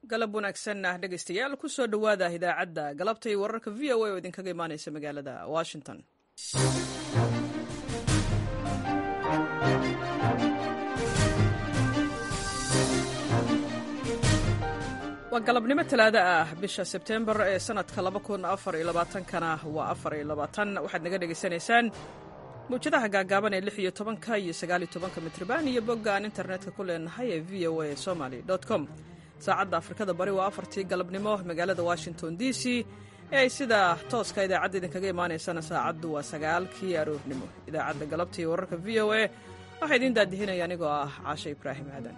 galab wanaagsan ah dhegaystayaal ku soo dhowaada idaacadda galabta iyo wararka v o a oo idinkaga imaanaysa magaalada washington waa galabnimo talaado ah bisha sebtembar ee sanadka kana waa waxaad naga dhegaysanaysaan mawjadaha gaagaaban ee lix iyo tobanka iyo sagaaliyo tobanka mitrban iyo bogga aan internetka ku leenahay ee v o a somaly com saacadda afrikada bari waa afartii galabnimo magaalada washington d c ee ay sida tooska idaacadda idinkaga imaanaysana saacaddu waa sagaalkii aroornimo idaacadda galabta iyo wararka v o a waxaa idiin daadihinaya anigoo ah caashe ibraahim aadan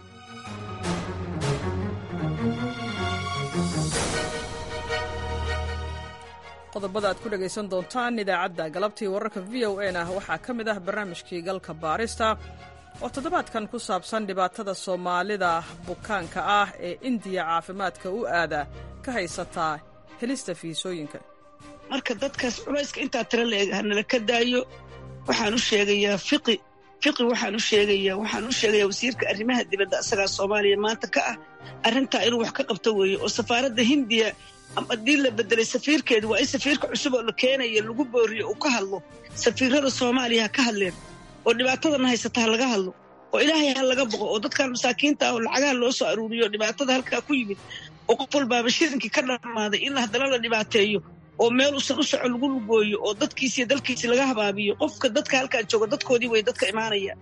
qodobada aad ku dhegaysan doontaan idaacadda galabtii wararka v o a na waxaa ka mid ah barnaamijkii galka baarista oo toddobaadkan ku saabsan dhibaatada soomaalida bukaanka ah ee indiya caafimaadka u aada ka haysataa helista fiisooyinka marka dadkaas culayska intaa tira la eg hanala ka daayo waxaan u sheegayaa fiqi fiqi waxaan u sheegayaa waxaan u sheegayaa wasiirka arrimaha dibadda asagaa soomaaliya maanta ka ah arrintaa inuu wax ka qabto weeye oo safaaradda hindiya haddii la bedelay safiirkeedu waa in safiirka cusub oo la keenaya lagu booriyo uu ka hadlo safiirada soomaaliya ha ka hadleen oo dhibaatadana haysata ha laga hadlo oo ilaahay ha laga boqo oo dadkan masaakiinta ah oo lacagaha loo soo aruuriyo dhibaatada halkaa ku yimid oo qof walbaaba shirinkii ka dhammaaday in haddana la dhibaateeyo oo meel usan u soco lagu lugooyo oo dadkiisiiyo dalkiisi laga habaabiyo qofka dadka halkaa jooga dadkoodii way dadka imaanaya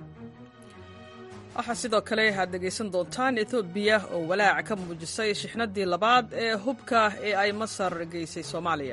waxaa sidoo kale aad dhegaysan doontaan etoobiya oo walaac ka muujisay shixnadii labaad ee hubka ee ay masar geysay soomaaliya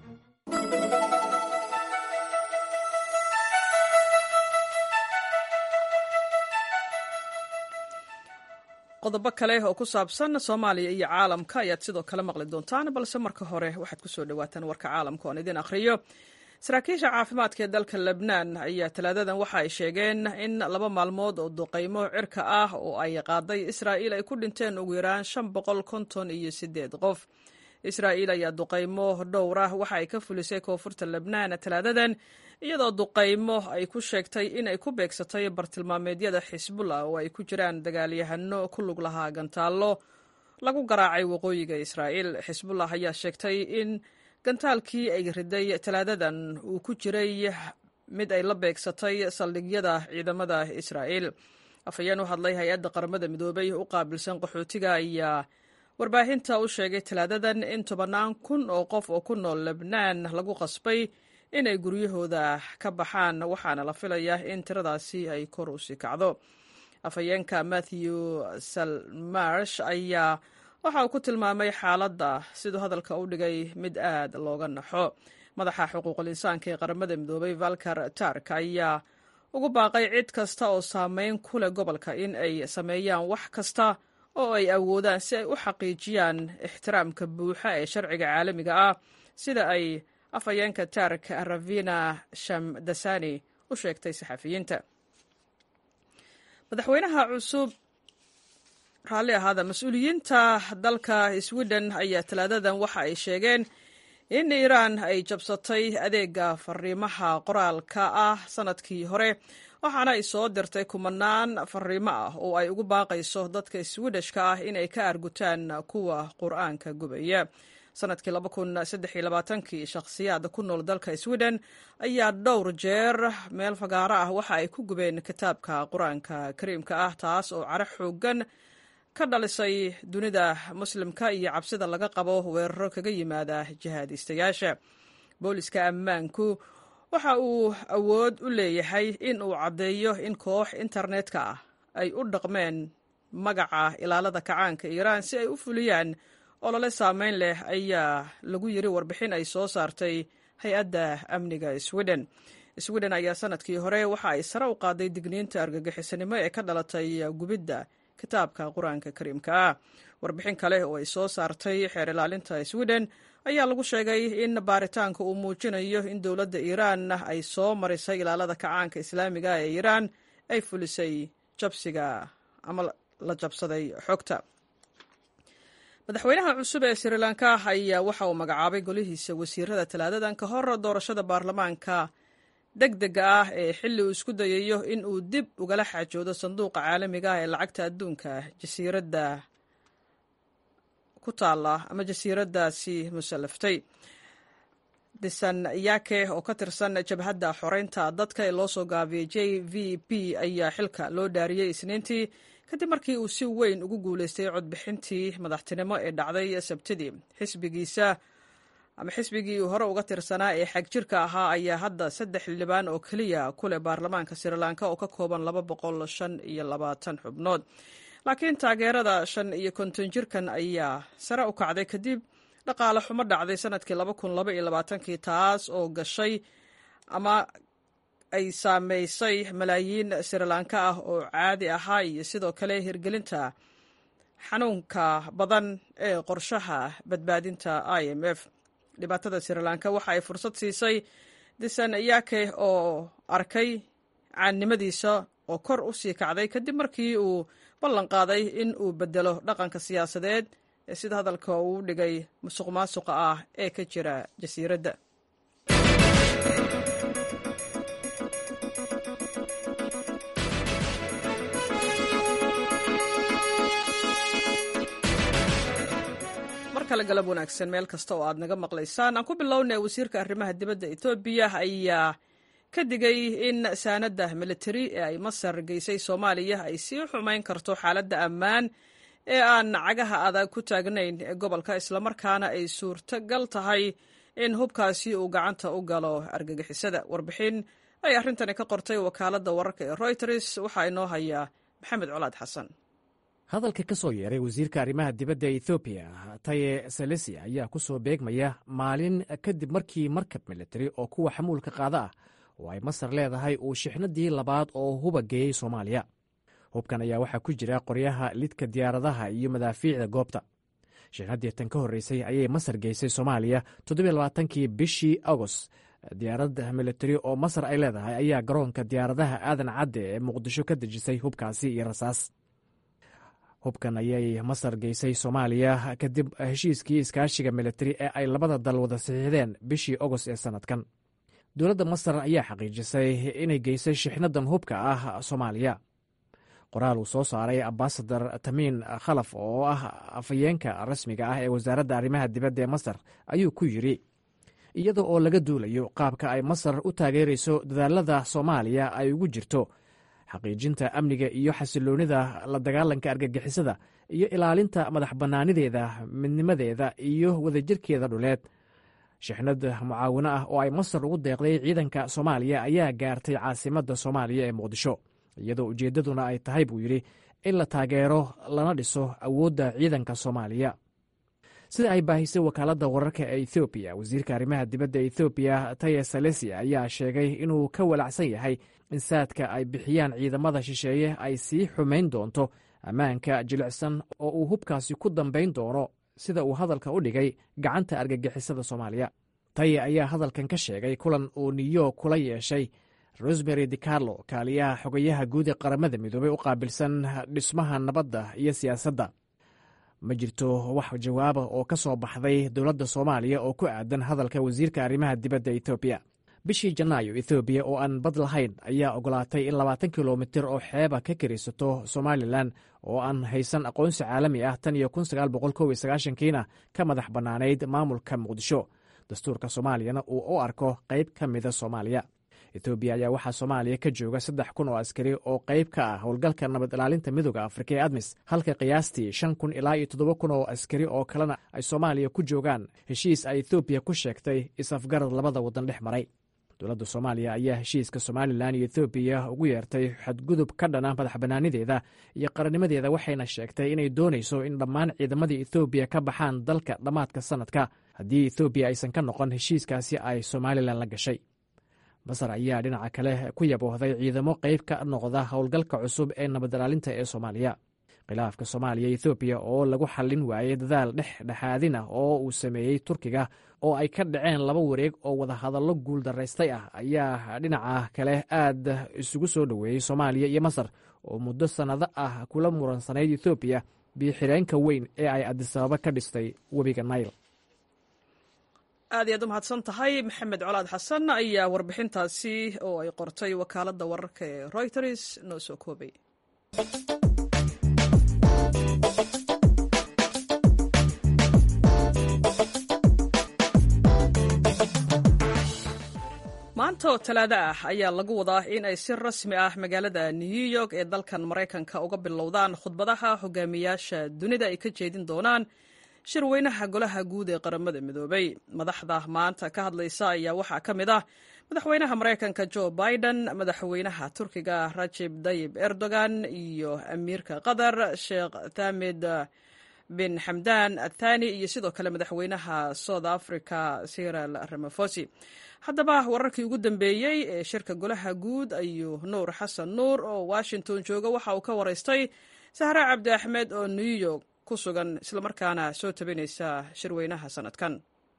qodobo kale oo ku saabsan soomaaliya iyo caalamka ayaad sidoo kale maqli doontaan balse marka hore waxaad ku soo dhowaataan warka caalamka oon idin akhriyo saraakiisha caafimaadka ee dalka lebnaan ayaa talaadadan waxa ay sheegeen in laba maalmood oo duqaymo cirka ah oo ay qaaday israa'iil ay ku dhinteen ugu yaraan shan boqol konton iyo sideed qof israa'iil ayaa duqaymo dhowr ah waxa ay ka fulisay koonfurta lebnaan talaadadan iyadoo duqaymo ay ku sheegtay in ay ku beegsatay bartilmaameedyada xisbullah oo ay ku jiraan dagaalyahano ku lug lahaa gantaallo lagu garaacay waqooyiga israa'iil xisbullah ayaa sheegtay in gantaalkii ay riday talaadadan uu ku jiray mid ay la beegsatay saldhigyada ciidamada israa'iil afhayeen u hadlay hay-adda qaramada midoobay u qaabilsan qaxootiga ayaa warbaahinta u sheegay talaadadan in tobannaan kun oo qof oo ku nool lebnaan lagu qasbay inay guryahooda ka baxaan waxaana la filayaa in tiradaasi ay kor u sii kacdo afhayeenka matthew salmarsh ayaa waxa uu ku tilmaamay xaaladda siduu hadalka u dhigay mid aad looga naxo madaxa xuquuqul insaanka ee qaramada midoobay valkar tark ayaa ugu baaqay cid kasta oo saameyn ku leh gobolka in ay sameeyaan wax kasta oo ay awoodaan si ay u xaqiijiyaan ixtiraamka buuxa ee sharciga caalamiga ah sida ay afhayeenka tark ravina shamdasani u sheegtay saxafiyiinta madaxweynaha cusub raalli ahaada mas-uuliyiinta dalka sweden ayaa talaadadan waxa ay sheegeen in iiraan ay jabsatay adeega fariimaha qoraalka ah sanadkii hore waxaana ay soo dirtay kumanaan fariimo ah oo ay ugu baaqayso dadka swedishka ah inay ka argutaan kuwa qur-aanka gubaya sanadkii kii shakhsiyaad ku nool dalka sweden ayaa dhowr jeer meel fagaaro ah waxa ay ku gubeen kitaabka qur-aanka kariimka ah taas oo caro xoogan ka dhalisay dunida muslimka iyo cabsida laga qabo weeraro kaga yimaada jihaadiistayaasha booliska ammaanku waxa uu awood u leeyahay in uu caddeeyo in koox internetka ah ay u dhaqmeen magaca ilaalada kacaanka iiraan si ay u fuliyaan olole saameyn leh ayaa lagu yiri warbixin ay soo saartay hay-adda amniga sweden sweden ayaa sanadkii hore waxa ay sare u qaaday digniinta argagixisanimo ee ka dhalatay gubidda kitaabka qur-aanka kariimka ah warbixin kale oo ay soo saartay xeer ilaalinta sweden ayaa lagu sheegay in baaritaanka uu muujinayo in dowladda iiraan ay soo marisay ilaalada kacaanka islaamiga ee iiraan ay fulisay jabsiga ama la jabsaday xogta madaxweynaha cusub ee sri lanka ayaa waxa uu magacaabay golihiisa wasiirada talaadadan ka hor doorashada baarlamaanka deg dega ah ee xilli uu isku dayayo in uu dib ugala xaajoodo sanduuqa caalamiga ah ee lacagta adduunka jasiiradda ku taala ama jasiiraddaasi musallaftay disan yake oo ka tirsan jabhadda xoreynta dadka ee loo soo gaabiyey j v p ayaa xilka loo dhaariyey isniintii kadib markii uu si weyn ugu guuleystay codbixintii madaxtinimo ee dhacday sabtidii xisbigiisa ama xisbigii uu hore uga tirsanaa ee xagjirka ahaa ayaa hadda saddex xildhibaan oo keliya ku leh baarlamaanka srilanka oo ka kooban laba boqol shan iyo labaatan xubnood laakiin taageerada shan iyo konton jirkan ayaa sare u kacday kadib dhaqaale xumo dhacday sanadkii laba kun laba iyo labaatankii taas oo gashay ama ay saameysay malaayiin srilanka ah oo caadi ahaa iyo sidoo kale hirgelinta xanuunka badan ee qorshaha badbaadinta i m f dhibaatada srilanka waxa ay fursad siisay disan yake oo arkay caannimadiisa oo kor u sii kacday kadib markii uu ballan qaaday in uu bedelo dhaqanka siyaasadeed ee sida hadalka uu dhigay musuq maasuqa ah ee ka jira jasiiradda mar kale galab wanaagsan meel kasta oo aad naga maqlaysaan aan ku bilownay wasiirka arrimaha dibadda etoobiya ayaa ka digay in saanadda militari ee ay masar geysay soomaaliya ay sii xumayn karto xaaladda ammaan ee aan cagaha adag ku taagnayn ee gobolka islamarkaana ay suurtagal tahay in hubkaasi uu gacanta u galo argagixisada warbixin ay arrintani ka qortay wakaaladda wararka ee royters waxaa inoo haya maxamed colaad xasan hadalka ka soo yeeray wasiirka arrimaha dibadda ethoobiya taye selesi ayaa ku soo beegmaya maalin kadib markii markab militari oo kuwa xamuulka qaada ah oo ay masar leedahay uu shixnadii labaad oo huba geeyey soomaaliya hubkan ayaa waxaa ku jira qoryaha lidka diyaaradaha iyo madaafiicda goobta shixnaddii tan ka horreysay ayay masar geysay soomaaliya toddobaaatankii bishii agost diyaarad militari oo masar ay leedahay ayaa garoonka diyaaradaha aadan cadde ee muqdisho ka dejisay hubkaasi iyo rasaas hubkan ayay masar geysay soomaaliya kadib heshiiskii iskaashiga militari ee ay labada dal wada saxiixdeen bishii agost ee sannadkan dowladda masar ayaa xaqiijisay inay geysay shixnadan hubka ah soomaaliya qoraal uu soo saaray ambasadar tamiin khalaf oo ah afhayeenka rasmiga ah ee wasaaradda arrimaha dibadda ee masar ayuu ku yidri iyada oo laga duulayo qaabka ay masar u taageerayso dadaalada soomaaliya ay ugu jirto xaqiijinta amniga iyo xasiloonida la dagaalanka argagixisada iyo ilaalinta madax bannaanideeda midnimadeeda iyo wadajirkeeda dhuleed shixnad mucaawino ah oo ay masar ugu deeqday ciidanka soomaaliya ayaa gaartay caasimadda soomaaliya ee muqdisho iyadoo ujeeddaduna ay tahay buu yidhi in la taageero lana dhiso awoodda ciidanka soomaaliya sida ay baahisay wakaaladda wararka ee ethoobiya wasiirka arrimaha dibadda ethoobiya taye salesi ayaa sheegay inuu ka walacsan yahay in saadka ay bixiyaan ciidamada shisheeye ay sii xumayn doonto ammaanka jilicsan oo uu hubkaasi ku dambayn doono sida uu hadalka u dhigay gacanta argagixisada soomaaliya taye ayaa hadalkan ka sheegay kulan uu niyo kula yeeshay rosmary dicarlo kaaliyaha xogayaha guud ee qaramada midoobey u qaabilsan dhismaha nabadda iyo siyaasadda ma jirto wax jawaaba oo ka soo baxday dowladda soomaaliya oo ku aadan hadalka wasiirka arrimaha dibadda etoobiya bishii janaayo ethoobiya oo aan bad lahayn ayaa ogolaatay in labaatan kilomitir oo xeeba ka karisato somalilan oo aan haysan aqoonsi caalami ah tan iyo kun sagaal boqol kow iyo sagaashankiina ka madax bannaanayd maamulka muqdisho dastuurka soomaaliyana uu u arko qayb ka mida soomaaliya etoobiya ayaa waxaa soomaaliya ka jooga saddex kun oo askari oo qayb ka ah howlgalka nabad ilaalinta midooda afrika ee admis halka qiyaastii shan kun ilaa iyo toddoba kun oo askari oo kalena ay soomaaliya ku joogaan heshiis ay ethoobiya ku sheegtay is-afgarad labada waddan dhex maray dowladda soomaaliya ayaa heshiiska somalilan iyo ethoobiya ugu yeertay xadgudub ka dhana madax bannaanideeda iyo qarannimadeeda waxayna sheegtay inay doonayso in dhammaan ciidamadii ethoobiya ka baxaan dalka dhammaadka sannadka haddii ethoobiya aysan ka noqon heshiiskaasi ay somalilan la gashay masar ayaa dhinaca kale ku yaboohday ciidamo qayb ka noqda howlgalka cusub ee nabad ilaalinta ee soomaaliya khilaafka soomaaliya ethoobiya oo lagu xallin waayey dadaal dhex dhexaadin ah oo uu sameeyey turkiga oo ay ka dhaceen laba wareeg oo wadahadallo guul daraystay ah ayaa dhinaca kale aad isugu soo dhoweeyey soomaaliya iyo masar oo muddo sannado ah kula muransanayd ethoobiya biyo-xireenka weyn ee ay adisababa ka dhistay webiga nail aad iyaad u mahadsan tahay maxamed colaad xasan ayaa warbixintaasi oo ay qortay wakaaladda wararka ee royters noo soo koobay oo talaado ah ayaa lagu wadaa in ay si rasmi ah magaalada new york ee dalkan maraykanka uga bilowdaan khudbadaha hogaamiyaasha dunida ay ka jeedin doonaan shirweynaha golaha guud ee qaramada midoobay madaxda maanta ka hadlaysa ayaa waxaa ka mid ah madaxweynaha maraykanka jo biden madaxweynaha turkiga rajeb tayib erdogan iyo amiirka qatar sheekh thamid bin xamdan athani iyo sidoo kale madaxweynaha south africa siril ramafosi haddaba wararkii ugu dambeeyey ee shirka golaha guud ayuu nuur xasan nuur oo washington jooga waxa uu ka waraystay sahre cabdi axmed oo new york ku sugan islamarkaana soo tabinaysa shirweynaha sanadkan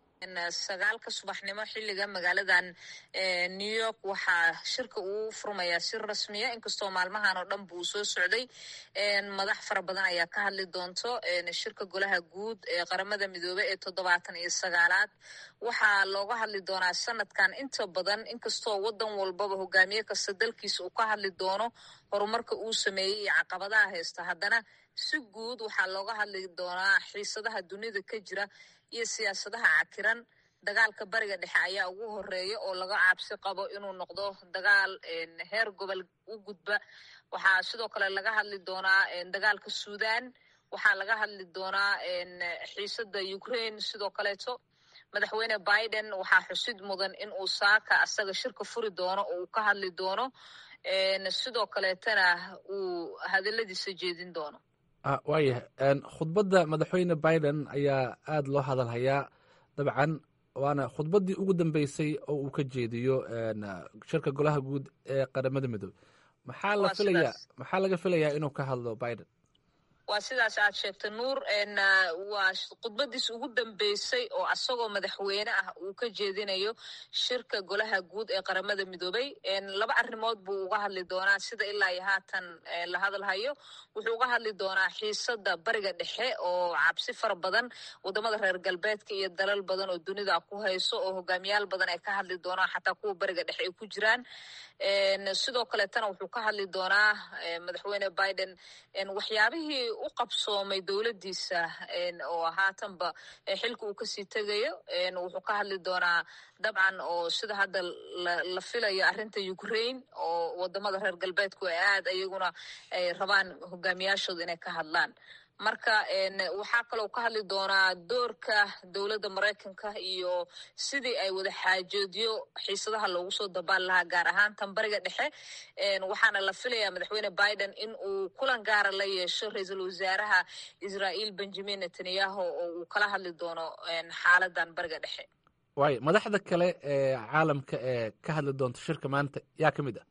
sagaalka subaxnimo xiliga magaaladan new york waxaa shirka uu furmayaa si rasmiya inkastoo maalmahan oo dhan buu soo socday madax fara badan ayaa ka hadli doonto shirka golaha guud ee qaramada midoobey ee toddobaatan iyo sagaalaad waxaa looga hadli doonaa sanadkan inta badan inkastoo wadan walbaba hogaamiye kasta dalkiisa uu ka hadli doono horumarka uu sameeyey iyo caqabadaha haysta haddana si guud waxaa looga hadli doonaa xiisadaha dunida ka jira iyo siyaasadaha cakiran dagaalka bariga dhexe ayaa ugu horeeya oo laga cabsi qabo inuu noqdo dagaal heer gobol u gudba waxaa sidoo kale laga hadli doonaa dagaalka suudan waxaa laga hadli doonaa xiisada ukraine sidoo kaleeto madaxweyne biden waxaa xusid mudan in uu saaka asaga shirka furi doono oo uu ka hadli doono sidoo kaleetana uu hadaladiisa jeedin doono waayahay khudbadda madaxweyne biden ayaa aada loo hadalhayaa dabcan waana khudbaddii ugu dambeysay oo uu ka jeediyo shirka golaha guud ee qaramada midoobe maxaa la filaya maxaa laga filayaa inuu ka hadlo biden waa sidaas aad sheegtay nuur waa khudbadiis ugu dambeysay oo asagoo madaxweyne ah uu ka jeedinayo shirka golaha guud ee qaramada midoobey laba arrimood buu uga hadli doonaa sida ilaa iyo haatan la hadalhayo wuxuu uga hadli doonaa xiisada bariga dhexe oo cabsi fara badan wadamada reer galbeedka iyo dalal badan oo dunida ku hayso oo hogaamiyaal badan ay ka hadli doonaan xataa kuwa bariga dhexe ay ku jiraan sidoo kaleetana wuxuu ka hadli doonaa madaxweyne biden waxyaabihii u qabsoomay dowladdiisa oo haatanba xilka uu kasii tegayo wuxuu ka hadli doonaa dabcan oo sida hadda la filayo arrinta ukraine oo wadamada reer galbeedku ay aad iyaguna ay rabaan hogaamiyaashooda inay ka hadlaan marka waxaa kaloo ka hadli doonaa doorka dowladda maraykanka iyo sidii ay wada xaajoodyo xiisadaha loogu soo dabaal lahaa gaar ahaan tan bariga dhexe waxaana la filayaa madaxweyne biden in uu kulan gaara la yeesho ra-iisul wasaaraha israael benjamin netanyahu oo uu kala hadli doono xaaladan bariga dhexe waayo madaxda kale ee caalamka ee ka hadli doonta shirka maanta yaa ka mid ah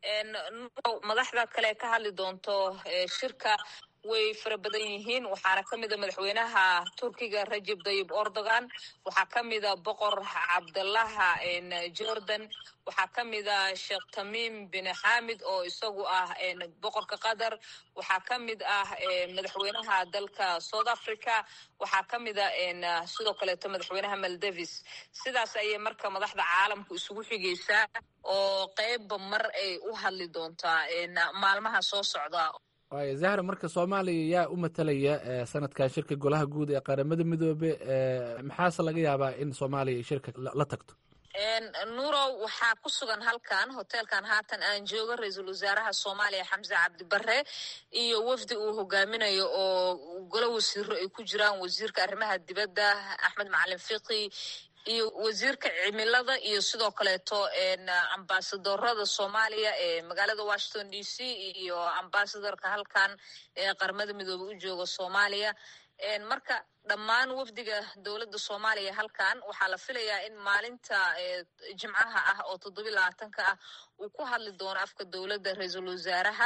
madaxda kale ka hadli doonto shirka way fara badan yihiin waxaana ka mida madaxweynaha turkiga rajeb tayib erdogan waxaa ka mida boqor cabdalaha jordan waxaa ka mida sheekh tamim bin xamid oo isagu ah boqorka qatar waxaa ka mid ah madaxweynaha dalka south africa waxaa ka mida sidoo kaleeto madaxweynaha maldavis sidaas ayay marka madaxda caalamku isugu xigaysaa oo qeybba mar ay u hadli doontaa maalmaha soo socda waaya zahra marka soomaaliya yaa u matalaya sanadkan shirka golaha guud ee qaramada midoobe maxaase laga yaabaa in soomaaliya ay shirka la tagto nuurow waxaa ku sugan halkan hoteelkan haatan aan joogo ra-iisul wasaaraha soomaaliya xamse cabdibare iyo wafdi uu hogaaminayo oo golo wasiiro ay ku jiraan wasiirka arrimaha dibadda axmed macalin fiqi iyo wasiirka cimilada iyo sidoo kaleeto ambasadorada soomaaliya ee magaalada washington d c iyo ambasadorka halkan ee qaramada midoobe u jooga soomaaliya marka dhammaan wafdiga dowladda soomaaliya halkan waxaa la filayaa in maalinta jimcaha ah oo toddobiy labaatanka ah uu ku hadli doono afka dowladda ra-iisul wasaaraha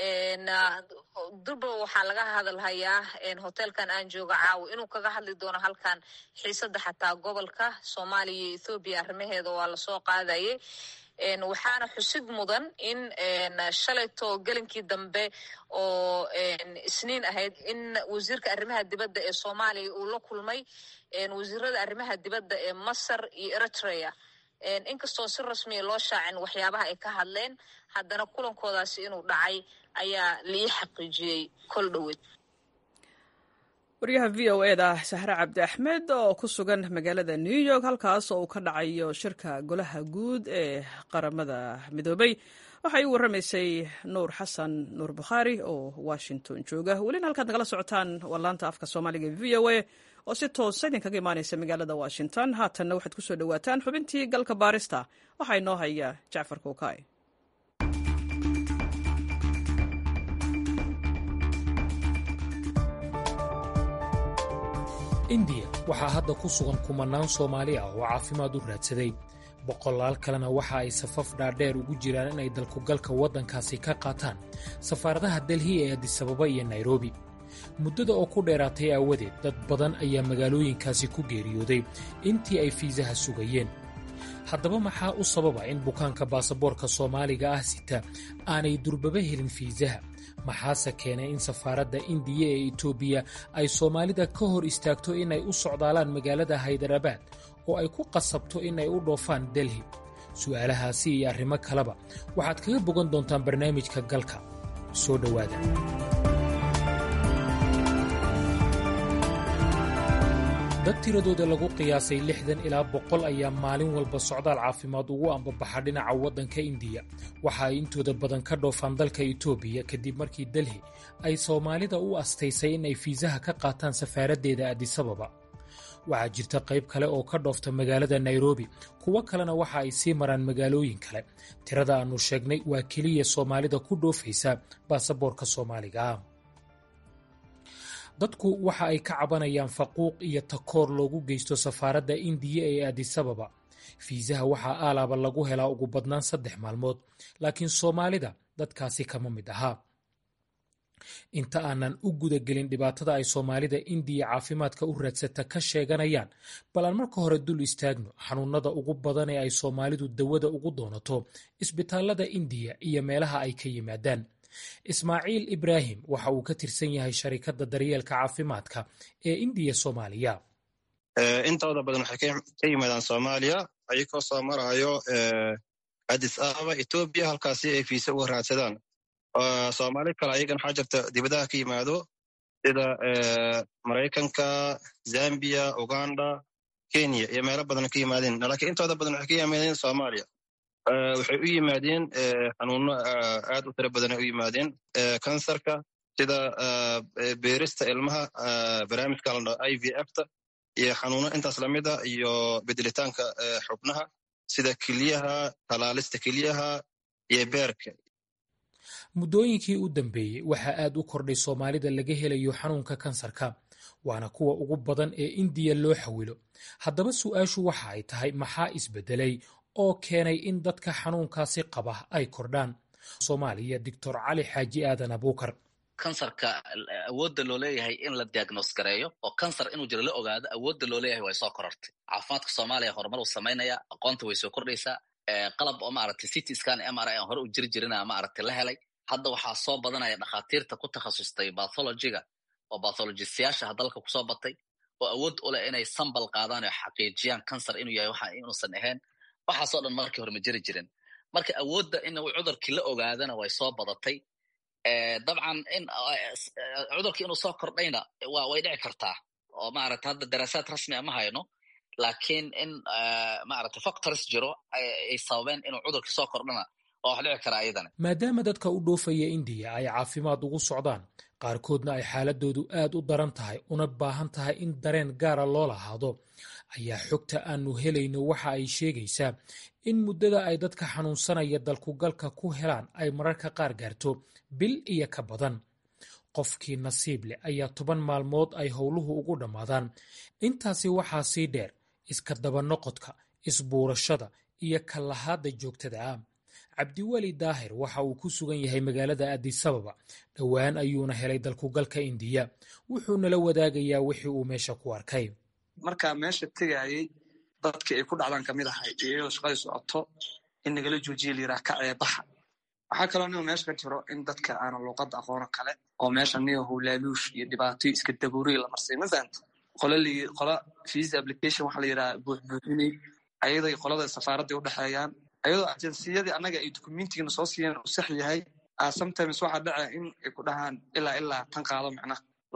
durba waxaa laga hadalhayaa hoteelkan aan jooga caawi inuu kaga hadli doono halkan xiisada xataa gobolka soomaaliya iyo ethoobiya arrimaheeda waa lasoo qaadayay waxaana xusid mudan in shalayto gelinkii dambe oo isniin ahayd in wasiirka arrimaha dibadda ee soomaaliya uu la kulmay wasiirada arrimaha dibadda ee masar iyo eritrea inkastoo si rasmiya loo shaacin waxyaabaha ay ka hadleen haddana kulankoodaasi inuu dhacay ayaa lii xaqiijiyey kol dhoweed waryaha v o eda sahre cabdi axmed oo ku sugan magaalada new york halkaas oo uu ka dhacayo shirka golaha guud ee qaramada midoobay waxay u warramaysay nuur xasan nuur bukhaari oo washington jooga welina halkaad nagala socotaan waa laanta afka soomaaliga v o a oo si toosa idinkaga imaanaysa magaalada washington haatanna waxaad ku soo dhowaataan xubintii galka baarista waxaa inoo haya jacfar kookay indiya waxaa hadda ku sugan kumanaan soomaali ah oo caafimaad u raadsaday boqolaal kalena waxa ay safaf dhaadheer ugu jiraan inay dalkugalka waddankaasi ka qaataan safaaradaha delhi ee adisababa iyo nairobi muddada oo ku dheeraatay aawadeed dad badan ayaa magaalooyinkaasi ku geeriyooday intii ay fiisaha sugayeen haddaba maxaa u sababa in bukaanka baasaboorka soomaaliga ah sita aanay durbaba helin fiisaha maxaase keenay in safaaradda indiya ee etoobiya ay soomaalida ka hor istaagto inay u socdaalaan magaalada haydarabaad oo ay ku qasabto inay u dhoofaan delhi su'aalahaasi iyo arrimo kaleba waxaad kaga bogan doontaan barnaamijka galka soo dhowaada dad tiradooda lagu qiyaasay lixdan ilaa boqol ayaa maalin walba socdaal caafimaad ugu ambabaxa dhinaca waddanka indiya waxa ay intooda badan ka dhoofaan dalka etoobiya kadib markii delhi ay soomaalida u astaysay in ay fiisaha ka qaataan safaaraddeeda adisababa waxaa jirta qayb kale oo ka dhoofta magaalada nairobi kuwo kalena waxa ay sii maraan magaalooyin kale tirada aannu sheegnay waa keliya soomaalida ku dhoofaysa baasaboorka soomaaliga ah dadku waxa ay ka cabanayaan faquuq iyo takoor loogu geysto safaaradda indiya ee adisababa fiisaha waxaa aalaaba lagu helaa ugu badnaan saddex maalmood laakiin soomaalida dadkaasi kama mid ahaa inta aanan u gudagelin dhibaatada ay soomaalida indiya caafimaadka u raadsata ka sheeganayaan bal aan marka hore dul istaagno xanuunada ugu badan ee ay soomaalidu dawada ugu doonato isbitaallada indiya iyo meelaha ay ka yimaadaan ismaaciil ibraahim waxa uu ka tirsan yahay sharikadda daryeelka caafimaadka ee indiya soomaaliya intooda badan waxay ka yimaadaan soomaaliya ayagoo soo maraayo adis ababa etoobiya halkaasi ay fiise uga raadsadaan soomaali kale ayagan waxaa jirta dibadaha ka yimaado sida maraykanka zambiya uganda kenya iyo meelo badan ka yimaadeen laakiin intooda badan waxay ka yimaadeen soomaaliya waxay u yimaadeen xanuuno aad u tiro badanay u yimaadeen kansarka sida beerista ilmaha barnaamijka la dhaho i v fta iyo xanuuno intaas lamida iyo bedelitaanka xubnaha sida keliyaha talaalista keliyaha iyo beerka muddooyinkii u dambeeyey waxaa aad u kordhay soomaalida laga helayo xanuunka kansarka waana kuwa ugu badan ee indiya loo xawilo haddaba su'aashu waxa ay tahay maxaa isbedelay oo keenay in dadka xanuunkaasi qaba ay kordhaan soomaaliya doctor cali xaaji aadan abuukar kansarka awoodda loo leeyahay in la diagnos gareeyo oo kansar inuu jiro la ogaado awoodda loo leeyahay way soo korortay caafimaadka soomaaliya horumar uu samaynaya aqoonta way soo kordhaysaa qalab oo maaragtay city scan m r i aan hore u jiri jirina maaragtay la helay hadda waxaa soo badanaya dhakhaatiirta ku takhasustay bathologiga oo bathologistayaasha dalka kusoo batay oo awood u leh inay sambal qaadaan oo xaqiijiyaan kansar inuu yahay waxa inuusan ahayn waxaasoo dhan markii hore ma jiri jirin marka awoodda in cudurkii la ogaadana way soo badatay dabcan in cudurkii inuu soo kordhayna way dhici kartaa oo maarata hadda daraasaad rasmia ma hayno laakiin in maarata factors jiro ay sababeen inuu cudurkii soo kordhana waa wax dhici karaa iyadana maadaama dadka u dhoofaya indiya ay caafimaad ugu socdaan qaarkoodna ay xaaladoodu aad u daran tahay una baahan tahay in dareen gaara loo lahaado ayaa xogta aanu helayno waxa ay sheegaysaa in muddada ay dadka xanuunsanaya dalkugalka ku helaan ay mararka qaar gaarto bil iyo ka badan qofkii nasiib leh ayaa toban maalmood ay howluhu ugu dhammaadaan intaasi waxaa sii dheer iska dabanoqodka isbuurashada iyo kallahaadda joogtada ah cabdiweli daahir waxa uu ku sugan yahay magaalada adisababa dhowaan ayuuna helay dalkugalka indiya wuxuu nala wadaagayaa wixii uu meesha ku arkay markaa meesha tegayay dadkii ay ku dhacdaan kamid ahay iyadoo shaqadii socoto in nagala joojiya layiraha ka ceebaxa waxaa kaloo nigo meesha ka jiro in dadka aana luuqadda aqoono kale oo meesha nigo howlaaluush iyo dhibaatoyo iska dabuuriya la marsay ma fahanta qola visa application waxa la yidhaha buuxbuuxinay ayaday qolada safaaradday u dhexeeyaan ayadoo ageensiyadii annaga ay documentigana soo siiyeen uu sax yahay sometimes waxaa dhaca in ay ku dhahaan ilaa ilaa tan qaado macnaha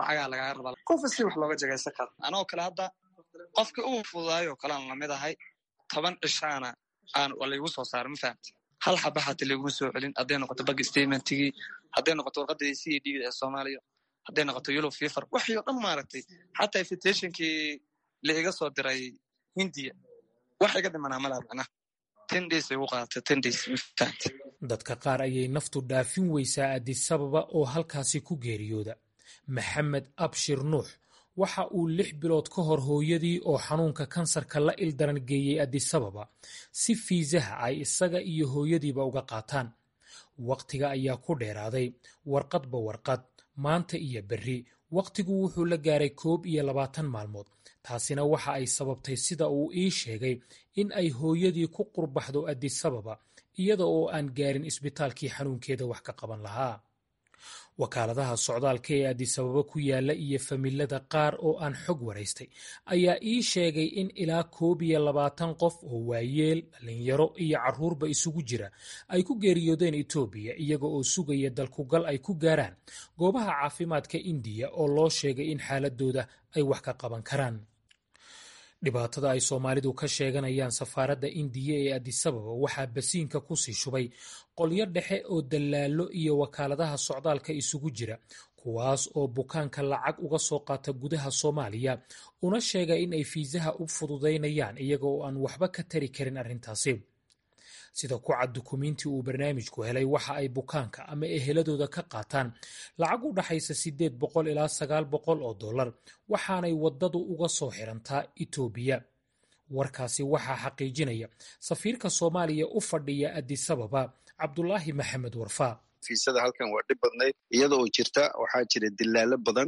lacagaa lagaga rabaa qofa si wax looga jagaysan karo anoo kale hadda qofkii ugu fududaayo kalean lamid ahay toban cishaana aan laygu soo saara ma fahamti hal xaba hata layguma soo celin hadday noqoto bag statementigii hadday noqoto warqadii c d ee soomaaliya hadday noqoto yellow fever waxii o dhan maaragtay xataa invitationkii la iga soo diray hindiya wax iga dhimanaa malaa macnaha ten days ay ugu qaadatay ten days ma fahamti dadka qaar ayay naftu dhaafin weysaa adisababa oo halkaasi ku geeriyooda maxamed abshir nuux waxa uu lix bilood ka hor hooyadii oo xanuunka kansarka la ildaran geeyey adisababa si fiisaha ay isaga iyo hooyadiiba uga qaataan wakhtiga ayaa ku dheeraaday warqadba warqad maanta iyo berri wakhtigu wuxuu la gaaray koob iyo labaatan maalmood taasina waxa ay sababtay sida uu ii sheegay in ay hooyadii ku qurbaxdo adisababa iyada oo aan gaarin isbitaalkii xanuunkeeda wax ka qaban lahaa wakaaladaha socdaalka ee adisababa ku yaala iyo familada qaar oo aan xog waraystay ayaa ii sheegay in ilaa koob iyo labaatan qof oo waayeel dhalinyaro iyo carruurba isugu jira ay ku geeriyoodeen etoobiya iyaga oo sugaya dalkugal ay ku gaaraan goobaha caafimaadka indiya oo loo sheegay in xaaladooda ay wax ka qaban karaan dhibaatada ay soomaalidu ka sheeganayaan safaaradda indiya ee adisababa waxaa basiinka kusii shubay qolyo dhexe oo dallaallo iyo wakaaladaha socdaalka isugu jira kuwaas oo bukaanka lacag uga soo qaata gudaha soomaaliya una sheega in ay fiisaha u fududaynayaan iyaga oo aan waxba ka tari karin arrintaasi sida ku cad dukumiintii uu barnaamijku helay waxa ay bukaanka ama eheladooda ka qaataan lacag u dhaxaysa siddeed boqol ilaa sagaal boqol oo dollar waxaanay waddadu uga soo xirantaa etoobiya warkaasi waxaa xaqiijinaya safiirka soomaaliya u fadhiya adisababa cabdulaahi maxamed warfaa fiisada halkan waa dhib badnayd iyada oo jirta waxaa jira dilaalo badan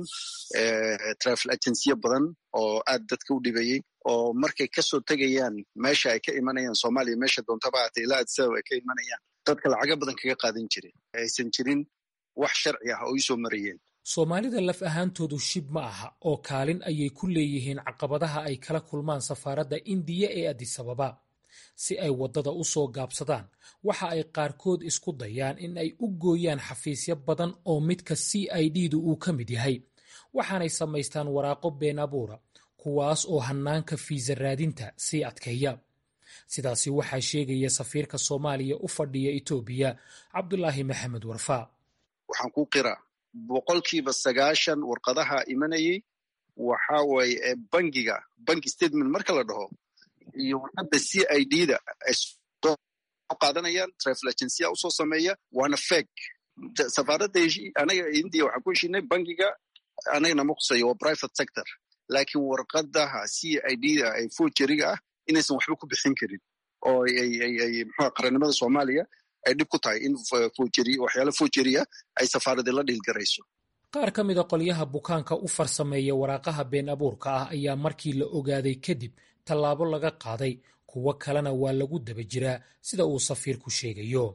trafil agensiyo badan oo aad dadka u dhibayey oo markay kasoo tegayaan meesha ay ka imanayaan soomaaliya meesha doontaba aata ilaa adisabab ay ka imanayaan dadka lacago badan kaga qaadan jiray aysan jirin wax sharci ah oo iisoo marayeen soomaalida laf ahaantoodu shib ma aha oo kaalin ayay ku leeyihiin caqabadaha ay kala kulmaan safaaradda indiya ee adisababa si ay waddada u soo gaabsadaan waxa ay qaarkood isku dayaan in ay u gooyaan xafiisyo badan oo midka c i d du uu ka mid yahay waxaanay samaystaan waraaqo been abuura kuwaas oo hannaanka fiisa raadinta sii adkeeya sidaasi waxaa sheegaya safiirka soomaaliya u fadhiya etoobiya cabdulaahi maxamed warfaa waxaan ku qiraa boqolkiiba sagaashan warqadaha imanayey waxa waye bangiga banki statement marka la dhaho iyo warqadda c i d da ay soo qaadanayaan trafil agensiya usoo sameeya waana feg safaaradda anaga india waxaan ku heshinay bangiga anagana ma khuseeyo waa private sector laakiin warqadaha c i d da ay fojeriga ah inaysan waxba ku bixin karin oo ay mxua qarannimada soomaaliya ay dhib ku tahay in fojeri waxyaala fojeriya ay safaaradii la dhiilgarayso qaar ka mida qolyaha bukaanka u farsameeya waraaqaha been abuurka ah ayaa markii la ogaaday kadib tallaabo laga qaaday kuwo kalena waa lagu daba jiraa sida uu safiirku sheegayo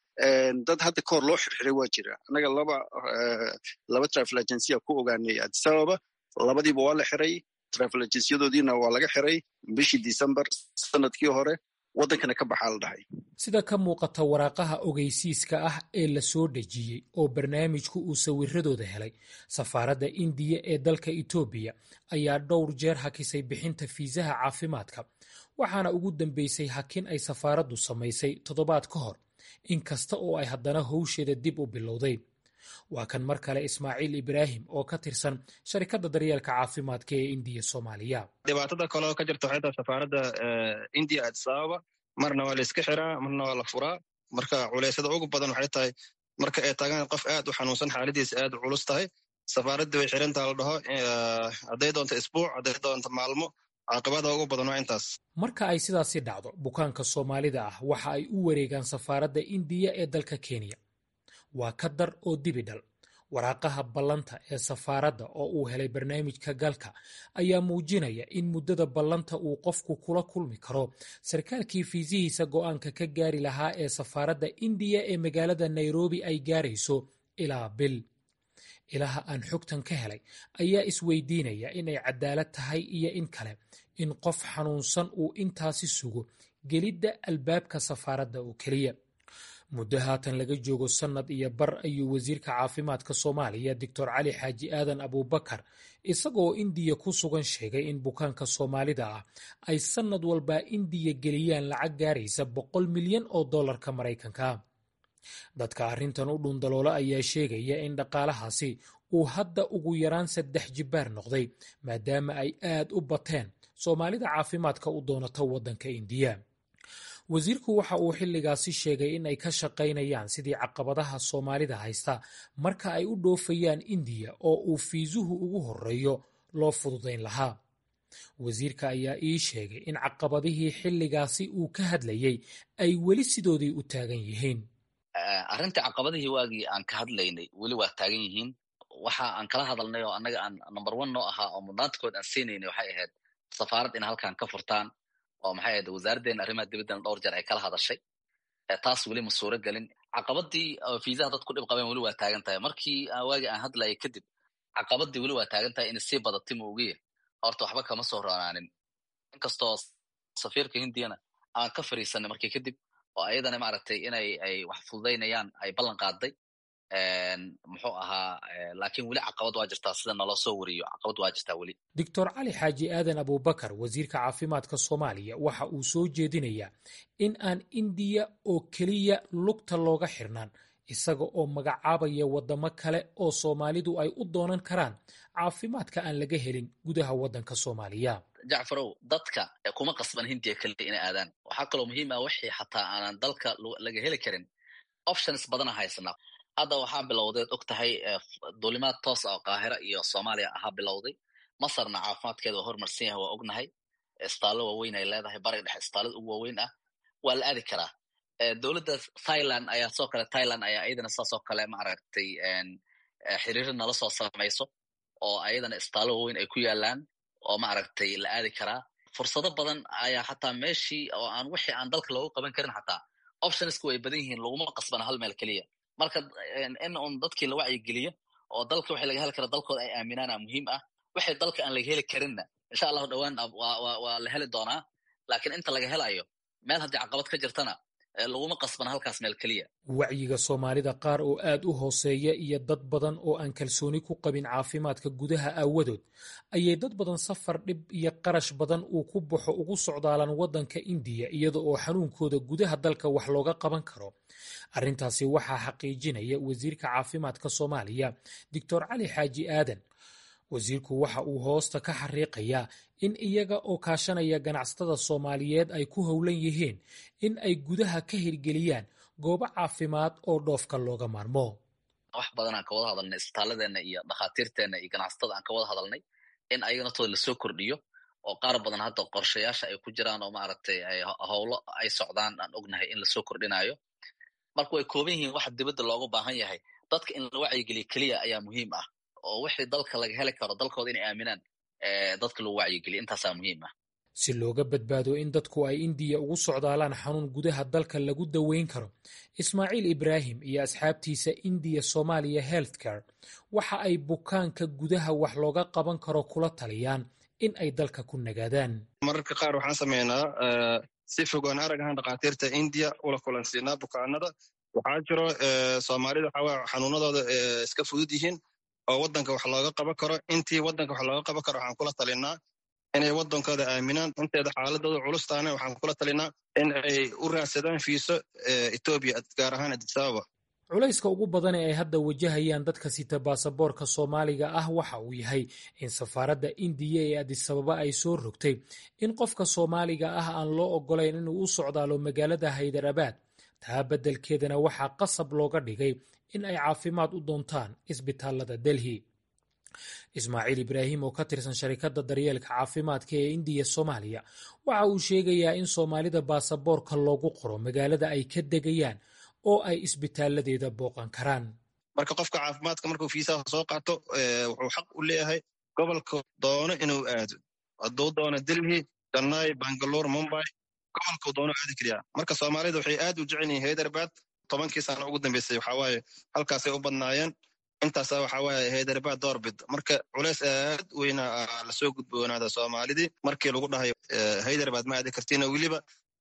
dad hadda ka hor loo xirxiray waa jira annaga laba laba trafil agensiya ku ogaanay adisababa labadiiba waa la xiray trafil agensiyadoodiina waa laga xiray bishii december sanadkii hore waddankana ka baxaa la dhahay sida ka muuqata waraaqaha ogeysiiska ah ee la soo dhejiyey oo barnaamijku uu sawiradooda helay safaaradda indiya ee dalka etoobiya ayaa dhowr jeer hakisay bixinta fiisaha caafimaadka waxaana ugu dambeysay hakin ay safaaraddu samaysay toddobaad ka hor in kasta oo ay haddana howsheeda dib u bilowday waa kan mar kale ismaaciil ibraahim oo ka tirsan sharikadda daryeelka caafimaadka ee indiya soomaaliya dhibaatada kaleo ka jirta waxay tahay safaaradda indiya adisababa marna waa la iska xiraa marna waa la furaa marka culeysyada ugu badan waxay tahay marka ay tagaan qof aad u xanuunsan xaaladiisa aad u culus tahay safaaraddii way xirantaa la dhaho hadday doonto isbuuc hadday doonto maalmo caaqibada ugu badan waa intaas marka ay sidaasi dhacdo bukaanka soomaalida ah waxa ay u wareegaan safaaradda indiya ee dalka kenya waa ka dar oo dibidhal waraaqaha ballanta ee safaaradda oo uu helay barnaamijka galka ayaa muujinaya in muddada ballanta uu qofku kula kulmi karo sarkaalkii fiisihiisa go'aanka ka gaari lahaa ee safaaradda indiya ee magaalada nairobi ay gaarayso ilaa bil ilaha aan xogtan ka helay ayaa isweydiinaya inay cadaalad tahay iyo in kale in qof xanuunsan uu intaasi sugo gelidda albaabka safaaradda oo keliya muddo haatan laga joogo sannad iyo bar ayuu wasiirka caafimaadka soomaaliya doctor cali xaaji aadan abuubakar isagoo indiya ku sugan sheegay in bukaanka soomaalida ah ay sannad walba indiya geliyaan lacag gaaraysa boqol milyan oo dollarka maraykanka dadka arrintan u dhundaloola ayaa sheegaya in dhaqaalahaasi uu hadda ugu yaraan saddex jibbaar noqday maadaama ay aad u bateen soomaalida caafimaadka u doonata waddanka indiya wasiirku waxa uu xilligaasi sheegay in ay ka shaqaynayaan sidii caqabadaha soomaalida haysta marka ay u dhoofayaan indiya oo uu fiisuhu ugu horeeyo loo fududayn lahaa wasiirka ayaa ii sheegay in caqabadihii xilligaasi uu ka hadlayay ay weli sidoodii u taagan yihiin arrintii caqabadihii waagii aan ka hadlaynay weli waa taagan yihiin waxa aan kala hadalnay oo annaga aan number one noo ahaa oo mudnaantakood aan siinaynay waxay ahayd safaarad in halkan ka furtaan oo maxay ahayd wasaaraddeena arrimaha dibaddana dhowr jeer ay kala hadashay taas weli ma suuro gelin caqabadii fiisaha dad ku dhib qabeen weli waa taagan tahay markii waagii aan hadlayay kadib caqabadii weli waa taagan tahay inay sii badatay ma ogiye horta waxba kama soo roonaanin inkastoo safiirka hindiyana aan ka fariisanay markii kadib oo ayadana maaragtay inay ay wax fududaynayaan ay ballan qaaday muxuu ahaa laakiin weli caqabad waa jirtaa sida naloo soo wariyo caqabad waa jirtaa weli doctor cali xaaji aadan abuubakar wasiirka caafimaadka soomaaliya waxa uu soo jeedinayaa in aan indiya oo keliya lugta looga xirnaan isaga oo magacaabaya waddamo kale oo soomaalidu ay u doonan karaan caafimaadka aan laga helin gudaha waddanka soomaaliya jacfarow dadka kuma qasban hindiya keliya inay aadaan waxaa kaloo muhiim ah wixii xataa aanan dalka laga heli karin options badana haysanaa hadda waxaa bilowdeed og tahay duulimaad toos ah oo qaahira iyo soomaaliya ahaa bilowday masarna caafimaadkeeda waa horumarsan yahay waa ognahay isbitaallo waaweyn ay leedahay bariga dhexe isbitaallada ugu waaweyn ah waa la aadi karaa dowladda thailand ayaa soo kale thailand ayaa iyadana saas oo kale maaragtay xiriiro nala soo samayso oo ayadana isbitaallo waaweyn ay ku yaalaan oo maaragtay la aadi karaa fursado badan ayaa xataa meeshii oo aan wixii aan dalka loogu qaban karin xataa optionsku way badan yihiin laguma qasbana hal meel keliya marka in un dadkii la wacyigeliyo oo dalka wixii laga heli kara dalkooda ay aaminaana muhiim ah wixii dalka aan laga heli karinna insha allahu dhowaan waa la heli doonaa laakiin inta laga helayo meel haddii caqabad ka jirtana laguma qasbana halkaas meel keliya wacyiga soomaalida qaar oo aad u hooseeya iyo dad badan oo aan kalsooni ku qabin caafimaadka gudaha aawadood ayay dad badan safar dhib iyo qarash badan uu ku baxo ugu socdaalaan waddanka indiya iyada oo xanuunkooda gudaha dalka wax looga qaban karo arrintaasi waxaa xaqiijinaya wasiirka caafimaadka soomaaliya doctor cali xaaji aadan wasiirku waxa uu hoosta ka xariiqayaa in iyaga oo kaashanaya ganacsatada soomaaliyeed ay ku howlan yihiin in ay gudaha ka hirgeliyaan goobo caafimaad oo dhoofka looga maarmo wax badan aan ka wada hadalnay isbitaaladeenna iyo dhakhaatiirteenna iyo ganacsatada aan ka wada hadalnay in ayaga naftooda lasoo kordhiyo oo qaar badan hadda qorshayaasha ay ku jiraan oo maaragtay howlo ay socdaan aan ognahay in lasoo kordhinayo marka way kooban yihiin waxa dibadda looga baahan yahay dadka in la wacyigeliyo keliya ayaa muhiim ah oo wixii dalka laga heli karo dalkooda inay aaminaan dadka lagu wacyigeliyo intaasaa muhiim ah si looga badbaado in dadku ay indiya ugu socdaalaan xanuun gudaha dalka lagu daweyn karo ismaaciil ibraahim iyo asxaabtiisa indiya somaaliya healthcare waxa ay bukaanka gudaha wax looga qaban karo kula taliyaan in ay dalka ku nagaadaan mararka qaar waxaan sameynaa si fogaan arag ahaan dhakhaatiirta indiya ula kulansiinaa bukaanada waxaa jiro soomaalida waxaa xanuunadooda iska fudud yihiin oo waddanka wax looga qaban karo intii waddanka wax looga qaban karo waxaan kula talinaa inay waddankooda aaminaan inteeda xaaladooda culustaana waxaan kula talinaa in ay u raadsadaan fiiso etoobiya gaar ahaan adisababa culayska ugu badan ee ay hadda wajahayaan dadka sita baasaboorka soomaaliga ah waxa uu yahay in safaaradda indiya ee adisababa ay soo rogtay in qofka soomaaliga ah aan loo ogolayn inuu u socdaalo magaalada haydarabaad taa beddelkeedana waxaa qasab looga dhigay in ay caafimaad u doontaan isbitaalada delhi ismaaciil ibraahim oo ka tirsan sharikadda daryeelka caafimaadka ee indiya soomaaliya waxa uu sheegayaa in soomaalida baasaboorka loogu qoro magaalada ay ka degayaan oo ay isbitaaladeeda booqan karaan marka qofka caafimaadka markuu fiisaha soo qaato wuxuu xaq u leeyahay gobolka doono inuu aado hadduu doono delhi jannai bangalore mumbai gobolkuu doono aadi keliya marka soomaalida waxay aad u jecel yihiin haydarabad tobankii sana ugu dambeysay waxawaaye halkaasay u badnaayeen intaasa waxawaaye haydarabad doorbid marka culeys aad weyna lasoo gudboonaada soomaalidii markii lagu dhahay haydarabad ma aadi kartiina weliba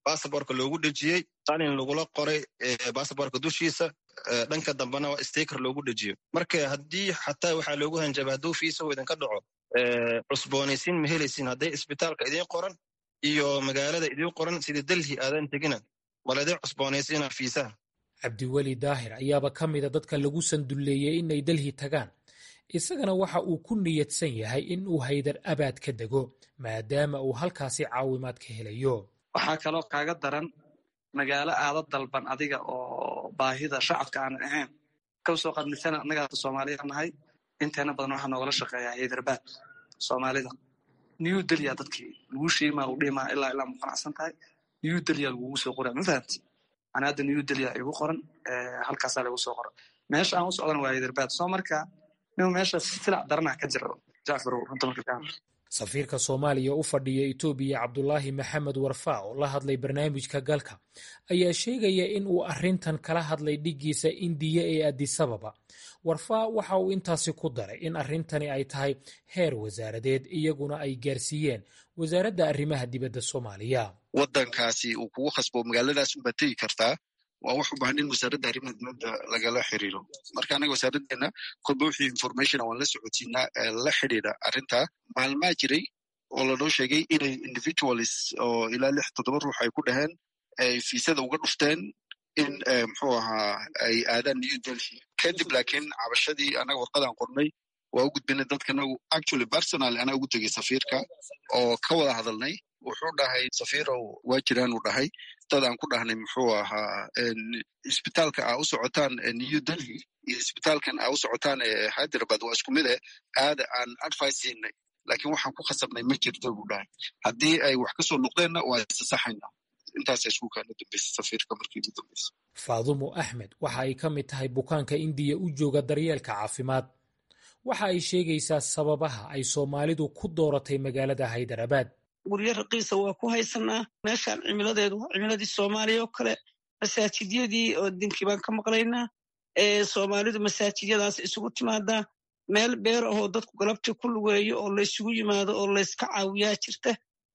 basaborka loogu dhejiyey qalin lagula qoray basaborka dushiisa dhanka dambena stiker loogu dhejiyo marka haddii xataa waxaa loogu hanjaba hadduu fiisahu idinka dhaco cusboonaysiin ma helaysin hadday isbitaalka idiin qoran iyo magaalada idiin qoran sida delhi aadan tegina maladii cusboonaysiina fiisaha cabdiweli daahir ayaaba ka mida dadka lagu sandulleeyey inay delhi tagaan isagana waxa uu ku niyadsan yahay in uu haydar abaad ka dego maadaama uu halkaasi caawimaad ka helayo waxaa kaloo kaaga daran magaalo aada dalban adiga oo baahida shacabka aanan ahayn kasoo qadmisana annagaata soomaaliya nahay inteena badan waxaa noogala shaqeeyaa haydarbaad soomaalida new delya dadkii lagu shiimaa u dhihimaa ilaa ilaa muqanacsan tahay new delya lagugu soo qoraa ma fahamti ana hadda new delya igu qoran halkaasaa lagu soo qoran meesha aan u socdan waa haydarbaad soo marka nin meesha silac daranah ka jira jacfarow runta marka ka hadla safiirka soomaaliya u fadhiya etoobiya cabdulaahi maxamed warfaa oo la hadlay barnaamijka galka ayaa sheegaya in uu arrintan kala hadlay dhiggiisa indiya ee adisababa warfaa waxa uu intaasi ku daray in arrintani ay tahay heer wasaaradeed iyaguna ay gaarsiiyeen wasaaradda arrimaha dibadda soomaaliya waddankaasi uu kugu khasbo magaaladaas unbaad tegi kartaa waa wax u baahan in wasaaradda arrimaha dibadda lagala xiriiro marka anaga wasaaraddeena kolba wixii information waan la socotiinaa la xidhiidha arrinta maalmaa jiray oo lanoo sheegay inay individualis oo ilaa lix toddoba ruux ay ku dhaheen ay fiisada uga dhufteen in muxuu ahaa ay aadaan new delhi kadib laakiin cabashadii anaga warqadaan qornay waa u gudbinay dadkanagu actually personal anaa ugu tegay safiirka oo ka wada hadalnay wuxuu dhahay safiirow waa jiraan uu dhahay dad aan ku dhahnay muxuu ahaa isbitaalka aa u socotaan new delhi iyo isbitaalkan aa u socotaan hyderabad waa isku mid eh aada aan advice siinay laakiin waxaan ku khasabnay ma jirto buu dhahay haddii ay wax kasoo noqdeenna waa isasaxayna intaasa isku kaana dambeysa safiirka markii ugu dambeysa faadumo axmed waxa ay ka mid tahay bukaanka indiya u jooga daryeelka caafimaad waxa ay sheegaysaa sababaha ay soomaalidu ku dooratay magaalada haydarabaad guryo raqiisa waa ku haysanaa meeshaan cimiladeedu waa cimiladii soomaaliya oo kale masaajidyadii oo dinkii baan ka maqlaynaa soomaalidu masaajidyadaas isugu timaadaa meel beer ahoo dadku galabtii ku lugeeyo oo laysugu yimaado oo layska caawiyaa jirta